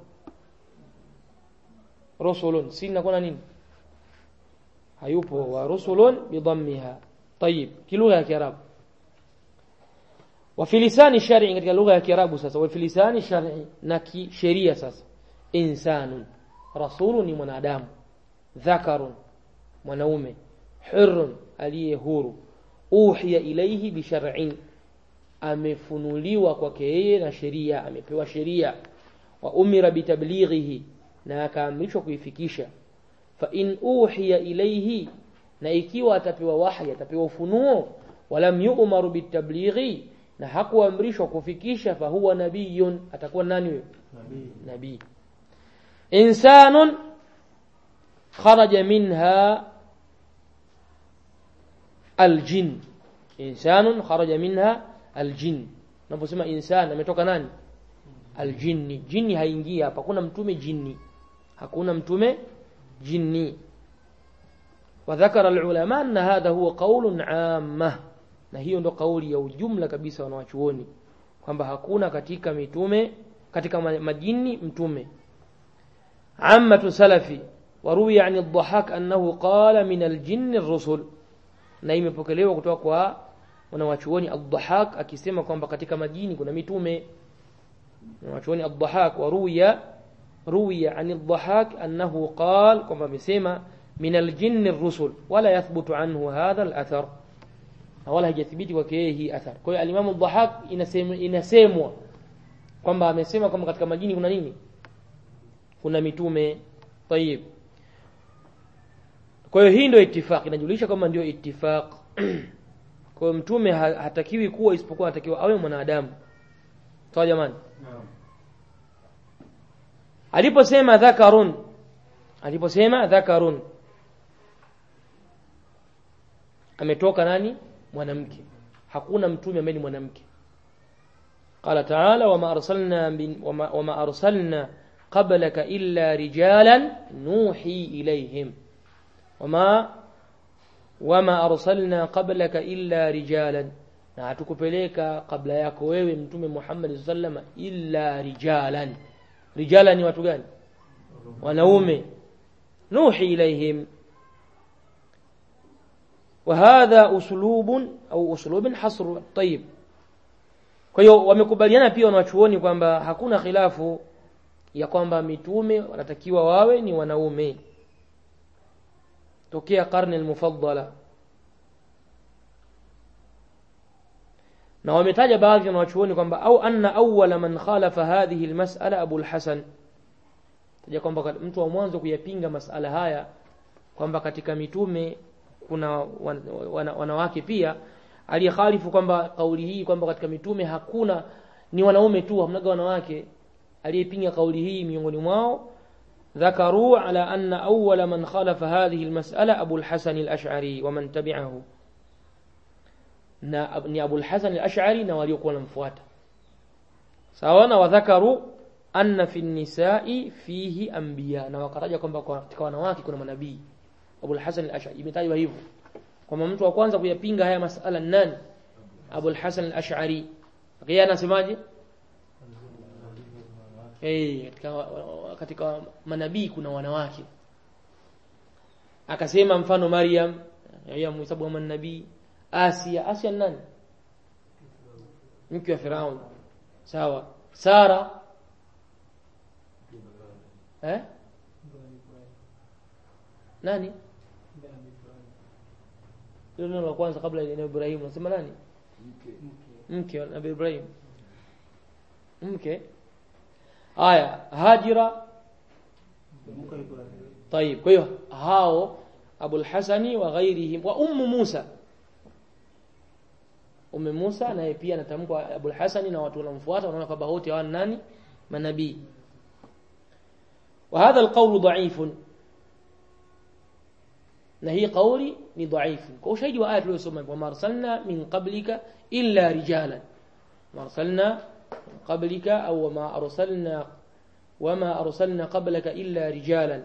rusulun sini kwa na nini hayupo wa rusulun bidhammiha طيب kilugha ya kiarabu wa fi lisani shar'i katika lugha ya kiarabu sasa wa fi lisani shar'i na kisheria sasa insanun rasulun ni mwanadamu dhakarun mwanaume hurrun aliye huru uhiya ilayhi bi shar'in amefunuliwa kwake yeye na sheria amepewa sheria wa umira bitablighihi na akaamrishwa kuifikisha fa in uhiya ilayhi na ikiwa atapewa wahi atapewa ufunuo walam yu'maru bitablighi na hakuamrishwa kufikisha fa huwa nabiyun atakuwa nani huyo nabii nabii insanun kharaja minha aljin insanun kharaja minha aljin unaposema insan ametoka nani aljinni jini haingii hapa hakuna mtume jini hakuna mtume jini وذكر العلماء أن هذا هو قول عامة na hiyo ndo kauli ya ujumla kabisa wanawachuoni kwamba hakuna katika mitume katika majini mtume ammatu salafi waruwiya an ad-dhahak annahu qala min al-jinn ar-rusul na imepokelewa kutoka kwa wanawachuoni ad-dhahak akisema kwamba katika majini kuna mitume wanawachuoni ad-dhahak waruwiya ruwiya an ad-dhahak annahu qala kwamba amesema min al-jinn ar-rusul wala yathbutu anhu hadha al-athar na wala haijathibiti kwake yeye hii athar. Kwa hiyo alimamu Dhahak inasemwa inasemwa kwamba amesema kwamba katika majini kuna nini? Kuna mitume. Tayib. Kwa hiyo hii ndio ittifaq, inajulisha kwamba ndio ittifaq. Kwa hiyo mtume hatakiwi kuwa isipokuwa anatakiwa awe mwanadamu. Sawa jamani? Naam. Aliposema dhakarun aliposema dhakarun ametoka nani? mwanamke hakuna mtume ambaye ni mwanamke qala ta'ala wama arsalna wama, wama arsalna qablaka illa rijalan nuhi ilayhim wama wama arsalna qablaka illa rijalan na hatukupeleka kabla yako wewe mtume Muhammad sallallahu illa rijalan rijalan ni watu gani wanaume nuhi ilayhim وهذا أسلوب أو أسلوب حصر طيب kwa hiyo wamekubaliana pia wanachuoni kwamba hakuna khilafu ya kwamba mitume wanatakiwa wawe ni wanaume tokea karne almufaddala na wametaja baadhi ya wanachuoni kwamba au anna awwala man khalafa hadhihi almas'ala Abu al-Hasan taja kwamba mtu wa mwanzo kuyapinga masala haya kwamba katika mitume kuna wan, wan, wanawake pia aliyekhalifu kwamba kauli hii kwamba katika mitume hakuna ni wanaume tu hamnaga wanawake aliyepinga kauli hii miongoni mwao ذكروا على أن أول من خالف هذه المسألة أبو الحسن الأشعري ومن تبعه ni Abu al-Hasan al-Ash'ari na waliokuwa wanamfuata sawa na wadhakaru anna fi nisai fihi anbiya na wakataja kwamba katika wanawake kuna manabii Abu al-Hasan al-Ash'ari imetajwa hivyo kwamba mtu wa kwanza kuyapinga haya masala nani Abu al-Hasan al-Ash'ari yeye anasemaje eh katika katika manabii kuna wanawake akasema mfano Maryam ya mhesabu wa manabii Asia Asia nani mke wa Firaun sawa Sara eh nani hilo neno la kwanza kabla ya Ibrahim unasema nani mke wa Nabii Ibrahim mke haya Hajira طيب kwa hiyo hao Abu al-Hasani wa ghairihim wa ummu Musa Umme Musa naye pia anatamkwa Abu al-Hasani na watu wanamfuata wanaona kwamba wote hawa nani manabii وهذا القول ضعيف na hii kauli ni dhaifu kwa ushahidi wa aya tuliyosoma wa marsalna min qablika illa rijalan marsalna qablika au ma arsalna wama arsalna qablaka illa rijalan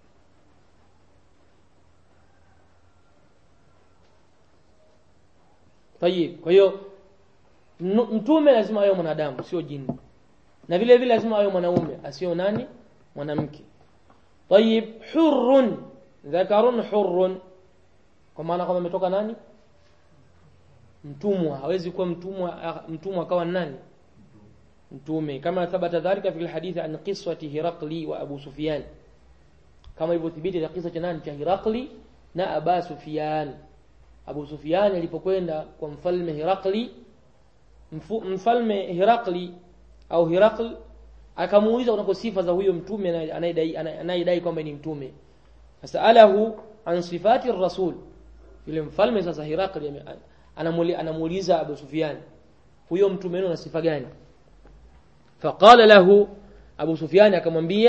Tayib kwa hiyo mtume lazima awe mwanadamu sio jini na vile vile lazima awe mwanaume asio nani mwanamke Tayib hurrun dhakarun hurrun kwa maana kwamba ametoka nani mtumwa hawezi kuwa mtumwa mtumwa akawa nani mtume kama thabata dhalika fi alhadith an qissati hiraqli wa abu sufyan kama ilivyothibiti kisa cha nani cha hiraqli na aba sufyan abu sufyan alipokwenda kwa mfalme hiraqli mfalme hiraqli au hiraql akamuuliza kunako sifa za huyo mtume anayedai anayedai kwamba ni mtume fasalahu an sifati rasul yule mfalme sasa Hirakli anamuuliza Abu Sufyan huyo mtume wenu ana sifa gani faqala lahu Abu Sufyan akamwambia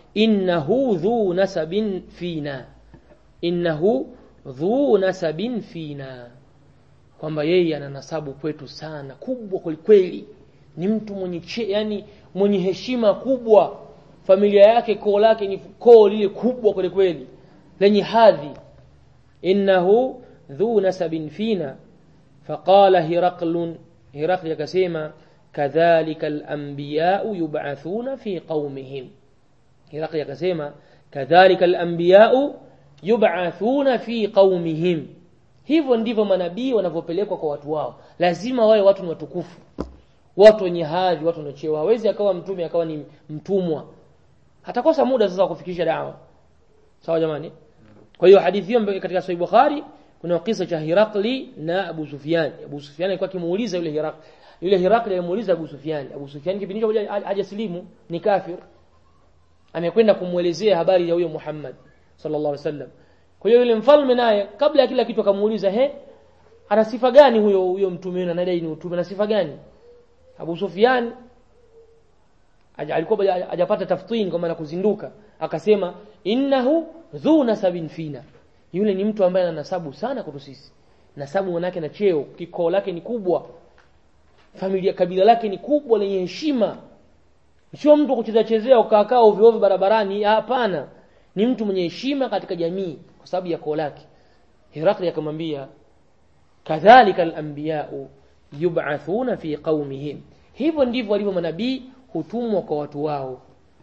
innahu dhu nasabin fina innahu dhu nasabin fina kwamba yeye ana nasabu kwetu sana kubwa kwelikweli ni mtu mwenye che, yani mwenye heshima kubwa familia yake koo lake ni koo lile kubwa kwelikweli lenye hadhi innahu dhu nasabin fina faqala hiraqlun hiraqli akasema kadhalika al-anbiya'u yub'athuna fi qaumihim hiraqli akasema kadhalika al-anbiya'u yub'athuna fi qaumihim hivyo ndivyo manabii wanavyopelekwa kwa watu wao lazima wawe watu ni watukufu watu wenye hadhi watu wenye cheo hawezi akawa mtume akawa ni mtumwa hatakosa muda sasa wa kufikisha dawa sawa jamani kwa hiyo hadithi hiyo katika sahih bukhari kuna kisa cha Hirakli na Abu Sufyan Abu Sufyan alikuwa akimuuliza yule Hirakli yule Hirakli alimuuliza Abu Sufyan Abu Sufyan kipindi hicho hajasilimu ni kafir amekwenda kumuelezea habari ya huyo Muhammad sallallahu alaihi wasallam kwa hiyo yule mfalme naye kabla ya kila kitu akamuuliza he ana sifa gani huyo huyo mtume na anadai ni utume na sifa gani Abu Sufyan alikuwa hajapata taftini kwa maana kuzinduka akasema innahu dhu nasabin fina yule ni mtu ambaye ana nasabu sana kwetu sisi nasabu manake na cheo kikoo lake ni kubwa familia kabila lake ni kubwa lenye heshima sio mtu kucheza chezea ukaakaa ovyo ovyo barabarani hapana ni mtu mwenye heshima katika jamii kwa sababu ya koo lake Herakli akamwambia kadhalika al-anbiya'u yub'athuna fi qaumihim hivyo ndivyo walivyo manabii hutumwa kwa watu wao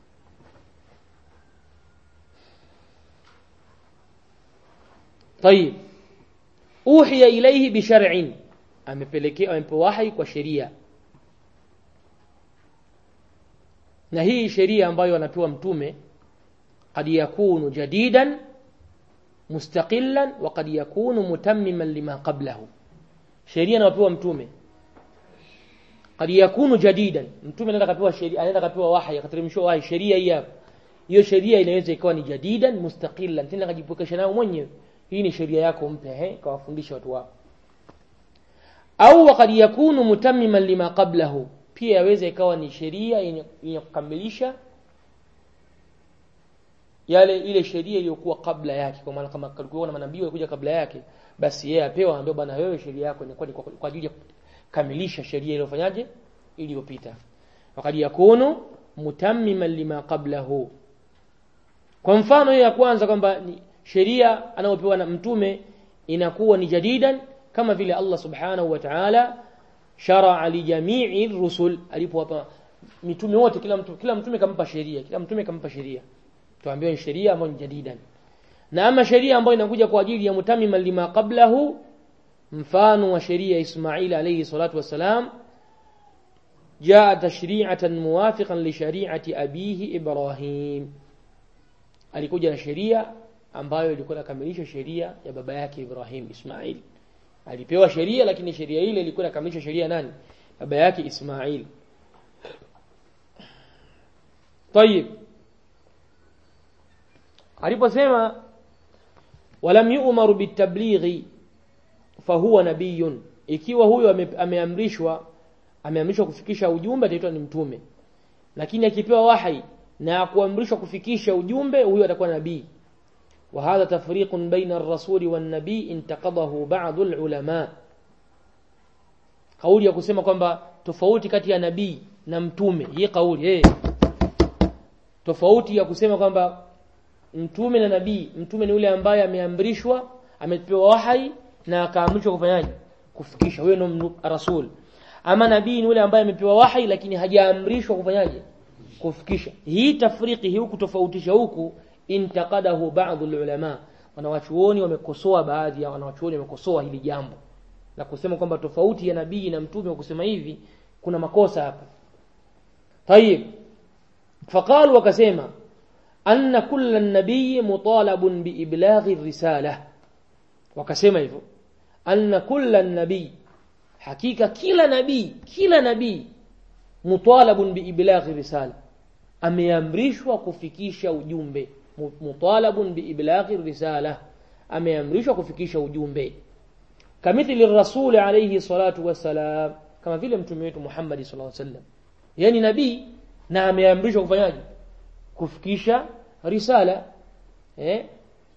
طيب أوحي إليه بشرع amepelekea amepewa wahi kwa sheria na hii sheria ambayo anapewa mtume قد يكون جديدا مستقلا وقد يكون متمما لما قبله sheria anapewa mtume قد يكون جديدا mtume anaenda kapewa sheria anaenda kapewa wahi akateremshwa wahi sheria hii hapa hiyo sheria inaweza ikawa ni jadidan mustaqillan tena kajipokesha nayo mwenyewe hii ni sheria yako mpya he kawafundisha watu wako au wakad yakunu mutammiman lima qablahu pia yaweza ikawa ni sheria yenye kukamilisha yale ile sheria iliyokuwa kabla yake kwa maana kama kulikuwa na manabii walikuja kabla yake basi yeye apewa anambia bwana wewe sheria yako inakuwa ni kwa ajili ya kukamilisha sheria iliyofanyaje iliyopita wakad yakunu mutammiman lima qablahu kwa mfano hiyo ya kwanza kwamba sheria anayopewa na mtume inakuwa ni jadidan kama vile Allah subhanahu wa ta'ala sharaa li jami'i rusul alipowapa mitume wote kila mtu kila mtume kampa sheria kila mtume kampa sheria tuambiwa ni sheria ambayo ni jadidan na ama sheria ambayo inakuja kwa ajili ya mutamima lima qablahu mfano wa sheria Ismail alayhi salatu wassalam jaa tashri'atan muwafiqan li shari'ati abihi Ibrahim alikuja na sheria ambayo ilikuwa inakamilisha sheria ya baba yake Ibrahim Ismail alipewa sheria lakini sheria ile ilikuwa inakamilisha sheria nani baba yake Ismail طيب aliposema walam yu'maru bitablighi fahuwa nabiyun ikiwa huyo ameamrishwa ameamrishwa kufikisha ujumbe ataitwa ni mtume lakini akipewa wahi na kuamrishwa kufikisha ujumbe huyo atakuwa nabii وهذا تفريق بين الرسول والنبي انتقضه بعض العلماء kauli ya kusema kwamba tofauti kati ya nabii na mtume hii kauli eh tofauti ya kusema kwamba mtume na nabii mtume ni yule ambaye ameamrishwa amepewa wahai na akaamrishwa kufanyaje kufikisha huyo ndo rasul ama nabii ni yule ambaye amepewa wahai lakini hajaamrishwa kufanyaje kufikisha hii tafriki hii kutofautisha huku intaqadahu ba'd ulama wanawachuoni wamekosoa baadhi ya wanawachuoni wamekosoa hili jambo na kusema kwamba tofauti ya nabii na mtume wa kusema hivi kuna makosa hapa tayib faqalu wakasema anna kulla nabii mutalabun biiblaghi risala wakasema hivyo anna kulla nabii hakika kila nabii kila nabii mutalabun biiblaghi risala ameamrishwa kufikisha ujumbe mutalabun biiblaghi risala ameamrishwa kufikisha ujumbe kamithili rasul alayhi salatu wassalam kama vile mtume wetu Muhammad sallallahu alaihi wasallam yani nabii na ameamrishwa kufanyaje kufikisha risala eh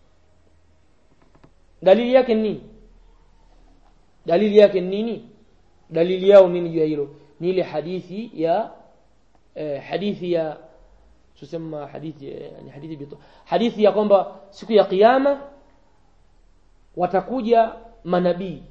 dalili yake ni nini dalili yake ni nini dalili yao nini juu ya hilo ni ile hadithi ya eh, hadithi ya tusema hadithi eh, ni hadithi bito hadithi ya kwamba siku ya kiyama watakuja manabii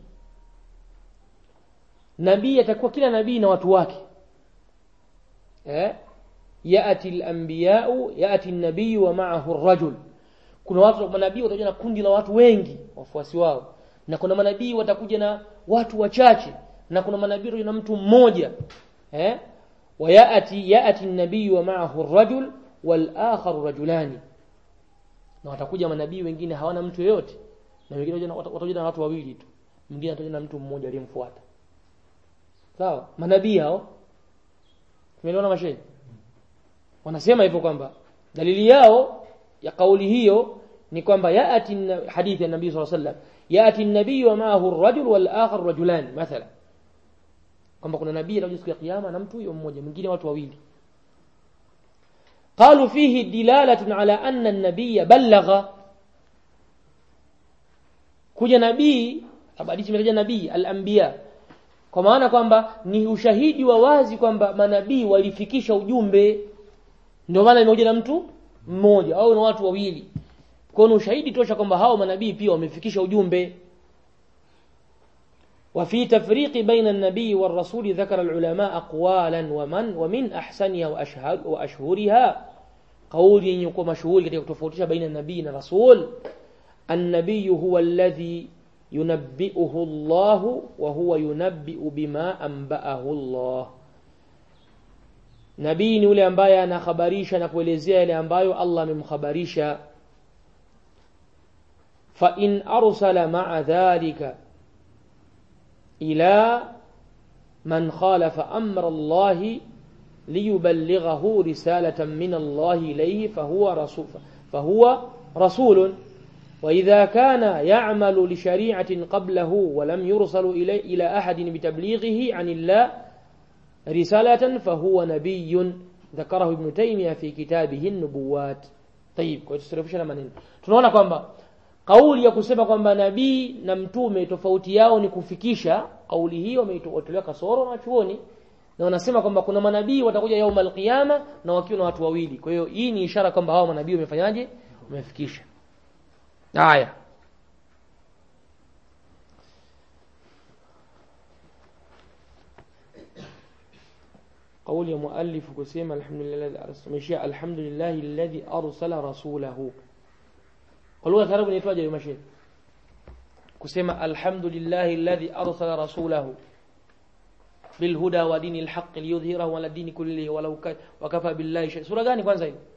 nabii atakuwa kila nabii na watu wake eh yaati al-anbiya'u yaati an-nabiy wa ma'ahu ar-rajul kuna watu manabii watakuja na kundi la watu wengi wafuasi wao na kuna manabii watakuja na watu wachache na kuna manabii na mtu mmoja eh wayaati yaati an-nabiy wa ma'ahu ar-rajul wal akhar rajulani na watakuja manabii wengine hawana mtu yeyote na wengine watakuja na watu wawili tu mwingine atakuja na mtu mmoja aliyemfuata sawa manabii hao tumeelewana mashehe wanasema hivyo kwamba dalili yao ya kauli hiyo ni kwamba yaati hadithi ya nabii sallallahu alaihi wasallam yaati an-nabii wa ma'ahu ar-rajul wal akhar rajulan mathala kwamba kuna nabii atakuja siku ya kiyama na mtu huyo mmoja mwingine watu wawili قالوا فيه دلالة على أن النبي بلغ kuja nabii hadithi imetaja nabii al-anbiya kwa maana kwamba ni ushahidi wa wazi kwamba manabii walifikisha ujumbe ndio maana imekuja na mtu mmoja au na watu wawili kwa ni ushahidi tosha kwamba hao manabii pia wamefikisha ujumbe وفي تفريق بين النبي والرسول ذكر العلماء أقوالا ومن ومن أحسنها وأشهر وأشهرها قول يكون مشهور كتير تفوتش بين النبي والرسول النبي هو الذي ينبئه الله وهو ينبئ بما أنبأه الله nabii ni yule ambaye anakhabarisha na kuelezea yale ambayo Allah amemkhabarisha fa in arsala ma'a dhalika ila man khalafa amra Allah liyuballighahu risalatan min Allah ilayhi fahuwa rasul fahuwa rasulun وإذا كان يعمل لشريعة قبله ولم يرسل إلي إلى أحد بتبليغه عن الله رسالة فهو نبي ذكره ابن تيمية في كتابه النبوات طيب kwa tusirefusha maneno tunaona kwamba kauli ya kusema kwamba nabii na mtume tofauti yao ni kufikisha kauli hiyo wameitolewa kasoro na chuoni na wanasema kwamba kuna manabii watakuja yaumul qiyama na wakiwa na watu wawili kwa hiyo hii ni ishara kwamba hao manabii wamefanyaje wamefikisha haya قول يا مؤلف كسيما الحمد لله الذي أرسل الحمد لله الذي أرسل رسوله قالوا ترى نيتواje يا مشي كسيما الحمد لله الذي أرسل رسوله بالهدى ودين الحق ليظهره على الدين كله ولو ك... وكفى بالله شيء سورة gani kwanza hiyo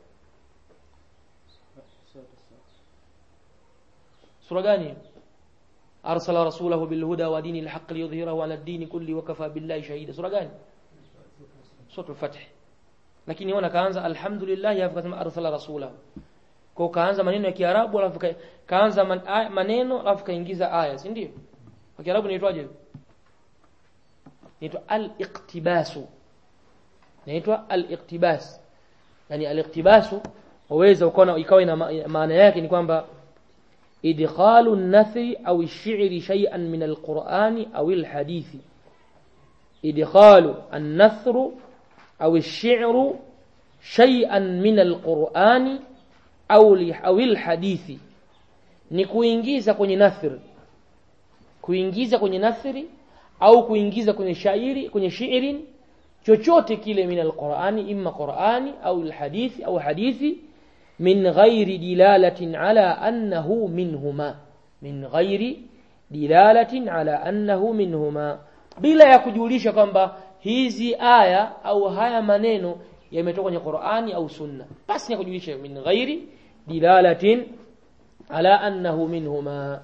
sura gani arsala rasulahu bilhuda wa dini alhaq liyudhhirahu ala ad-din kulli wa kafa billahi shahida sura gani sura al-fath lakini wana kaanza alhamdulillah alafu kasema arsala rasulahu kwa kaanza maneno ya kiarabu alafu kaanza man, maneno alafu kaingiza aya si ndio kwa kiarabu inaitwaje inaitwa al-iqtibasu inaitwa al-iqtibas yani al-iqtibasu waweza ukaona ikawa ina maana yake ni kwamba إدخال النثر أو الشعر شيئا من القرآن أو الحديث إدخال النثر أو الشعر شيئا من القرآن أو أو الحديث ni kuingiza kwenye nathri kuingiza kwenye nathri au kuingiza kwenye shairi kwenye shiirin chochote kile min alqurani imma qurani au alhadithi au hadithi من غير دلالة على أنه منهما من غير دلالة على أنه منهما bila ya kujulisha kwamba hizi aya au haya maneno yametoka kwenye Qur'ani au Sunna basi ya kujulisha min ghairi dilalatin ala annahu minhuma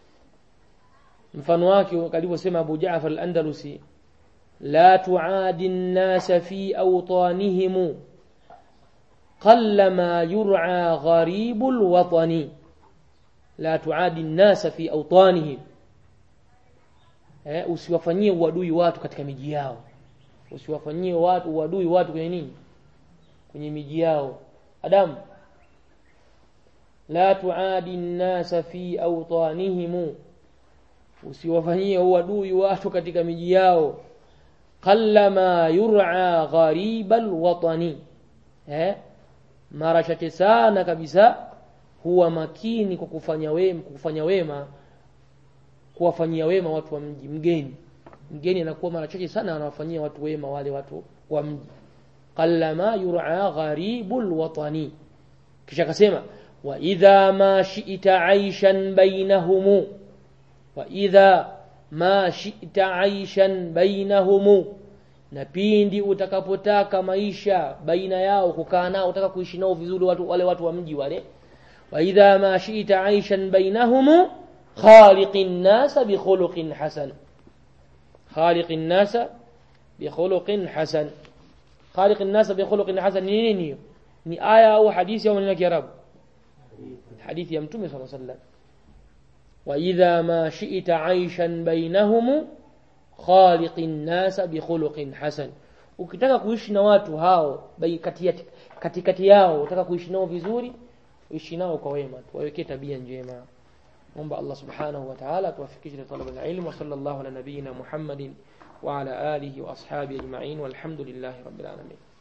mfano wake alivyosema Abu Ja'far al-Andalusi la tu'adi an-nas fi awtanihim قلما يرعى غريب الوطن لا تعادي الناس في أوطانهم eh, usiwafanyie uadui watu katika miji yao usiwafanyie watu uadui watu kwenye nini kwenye miji yao Adam la tuadi nnasa fi awtanihim usiwafanyie uadui watu katika miji yao qallama yur'a gharibal watani eh mara chache sana kabisa huwa makini kwa kufanya wema kufanya wema kuwafanyia wema watu wa mji mgeni mgeni anakuwa mara chache sana anawafanyia watu wema wale watu wa mji qallama yur'a gharibul watani kisha akasema wa idha ma shi'ta aishan bainahum wa idha ma shi'ta aishan bainahum na pindi utakapotaka maisha baina yao kukaa nao utaka kuishi nao vizuri watu wale watu wa mji wale wa idha ma shi'ta aishan bainahum khaliqin nasa bi khuluqin hasan khaliqin nasa bi khuluqin hasan khaliqin nasa bi khuluqin hasan ni nini ni aya au hadithi au maneno ya Kiarabu hadithi ya mtume صلى الله عليه وسلم واذا ما شئت عيشا بينهم خالق الناس بخلق حسن ukitaka kuishi na watu hao katikati katikati yao utaka kuishi nao vizuri uishi nao kwa wema tuwawekee tabia njema naomba Allah subhanahu wa ta'ala tuwafikishe na talaba ilmu wa sallallahu ala nabiyyina Muhammadin wa ala alihi wa ashabihi ajma'in walhamdulillahi rabbil alamin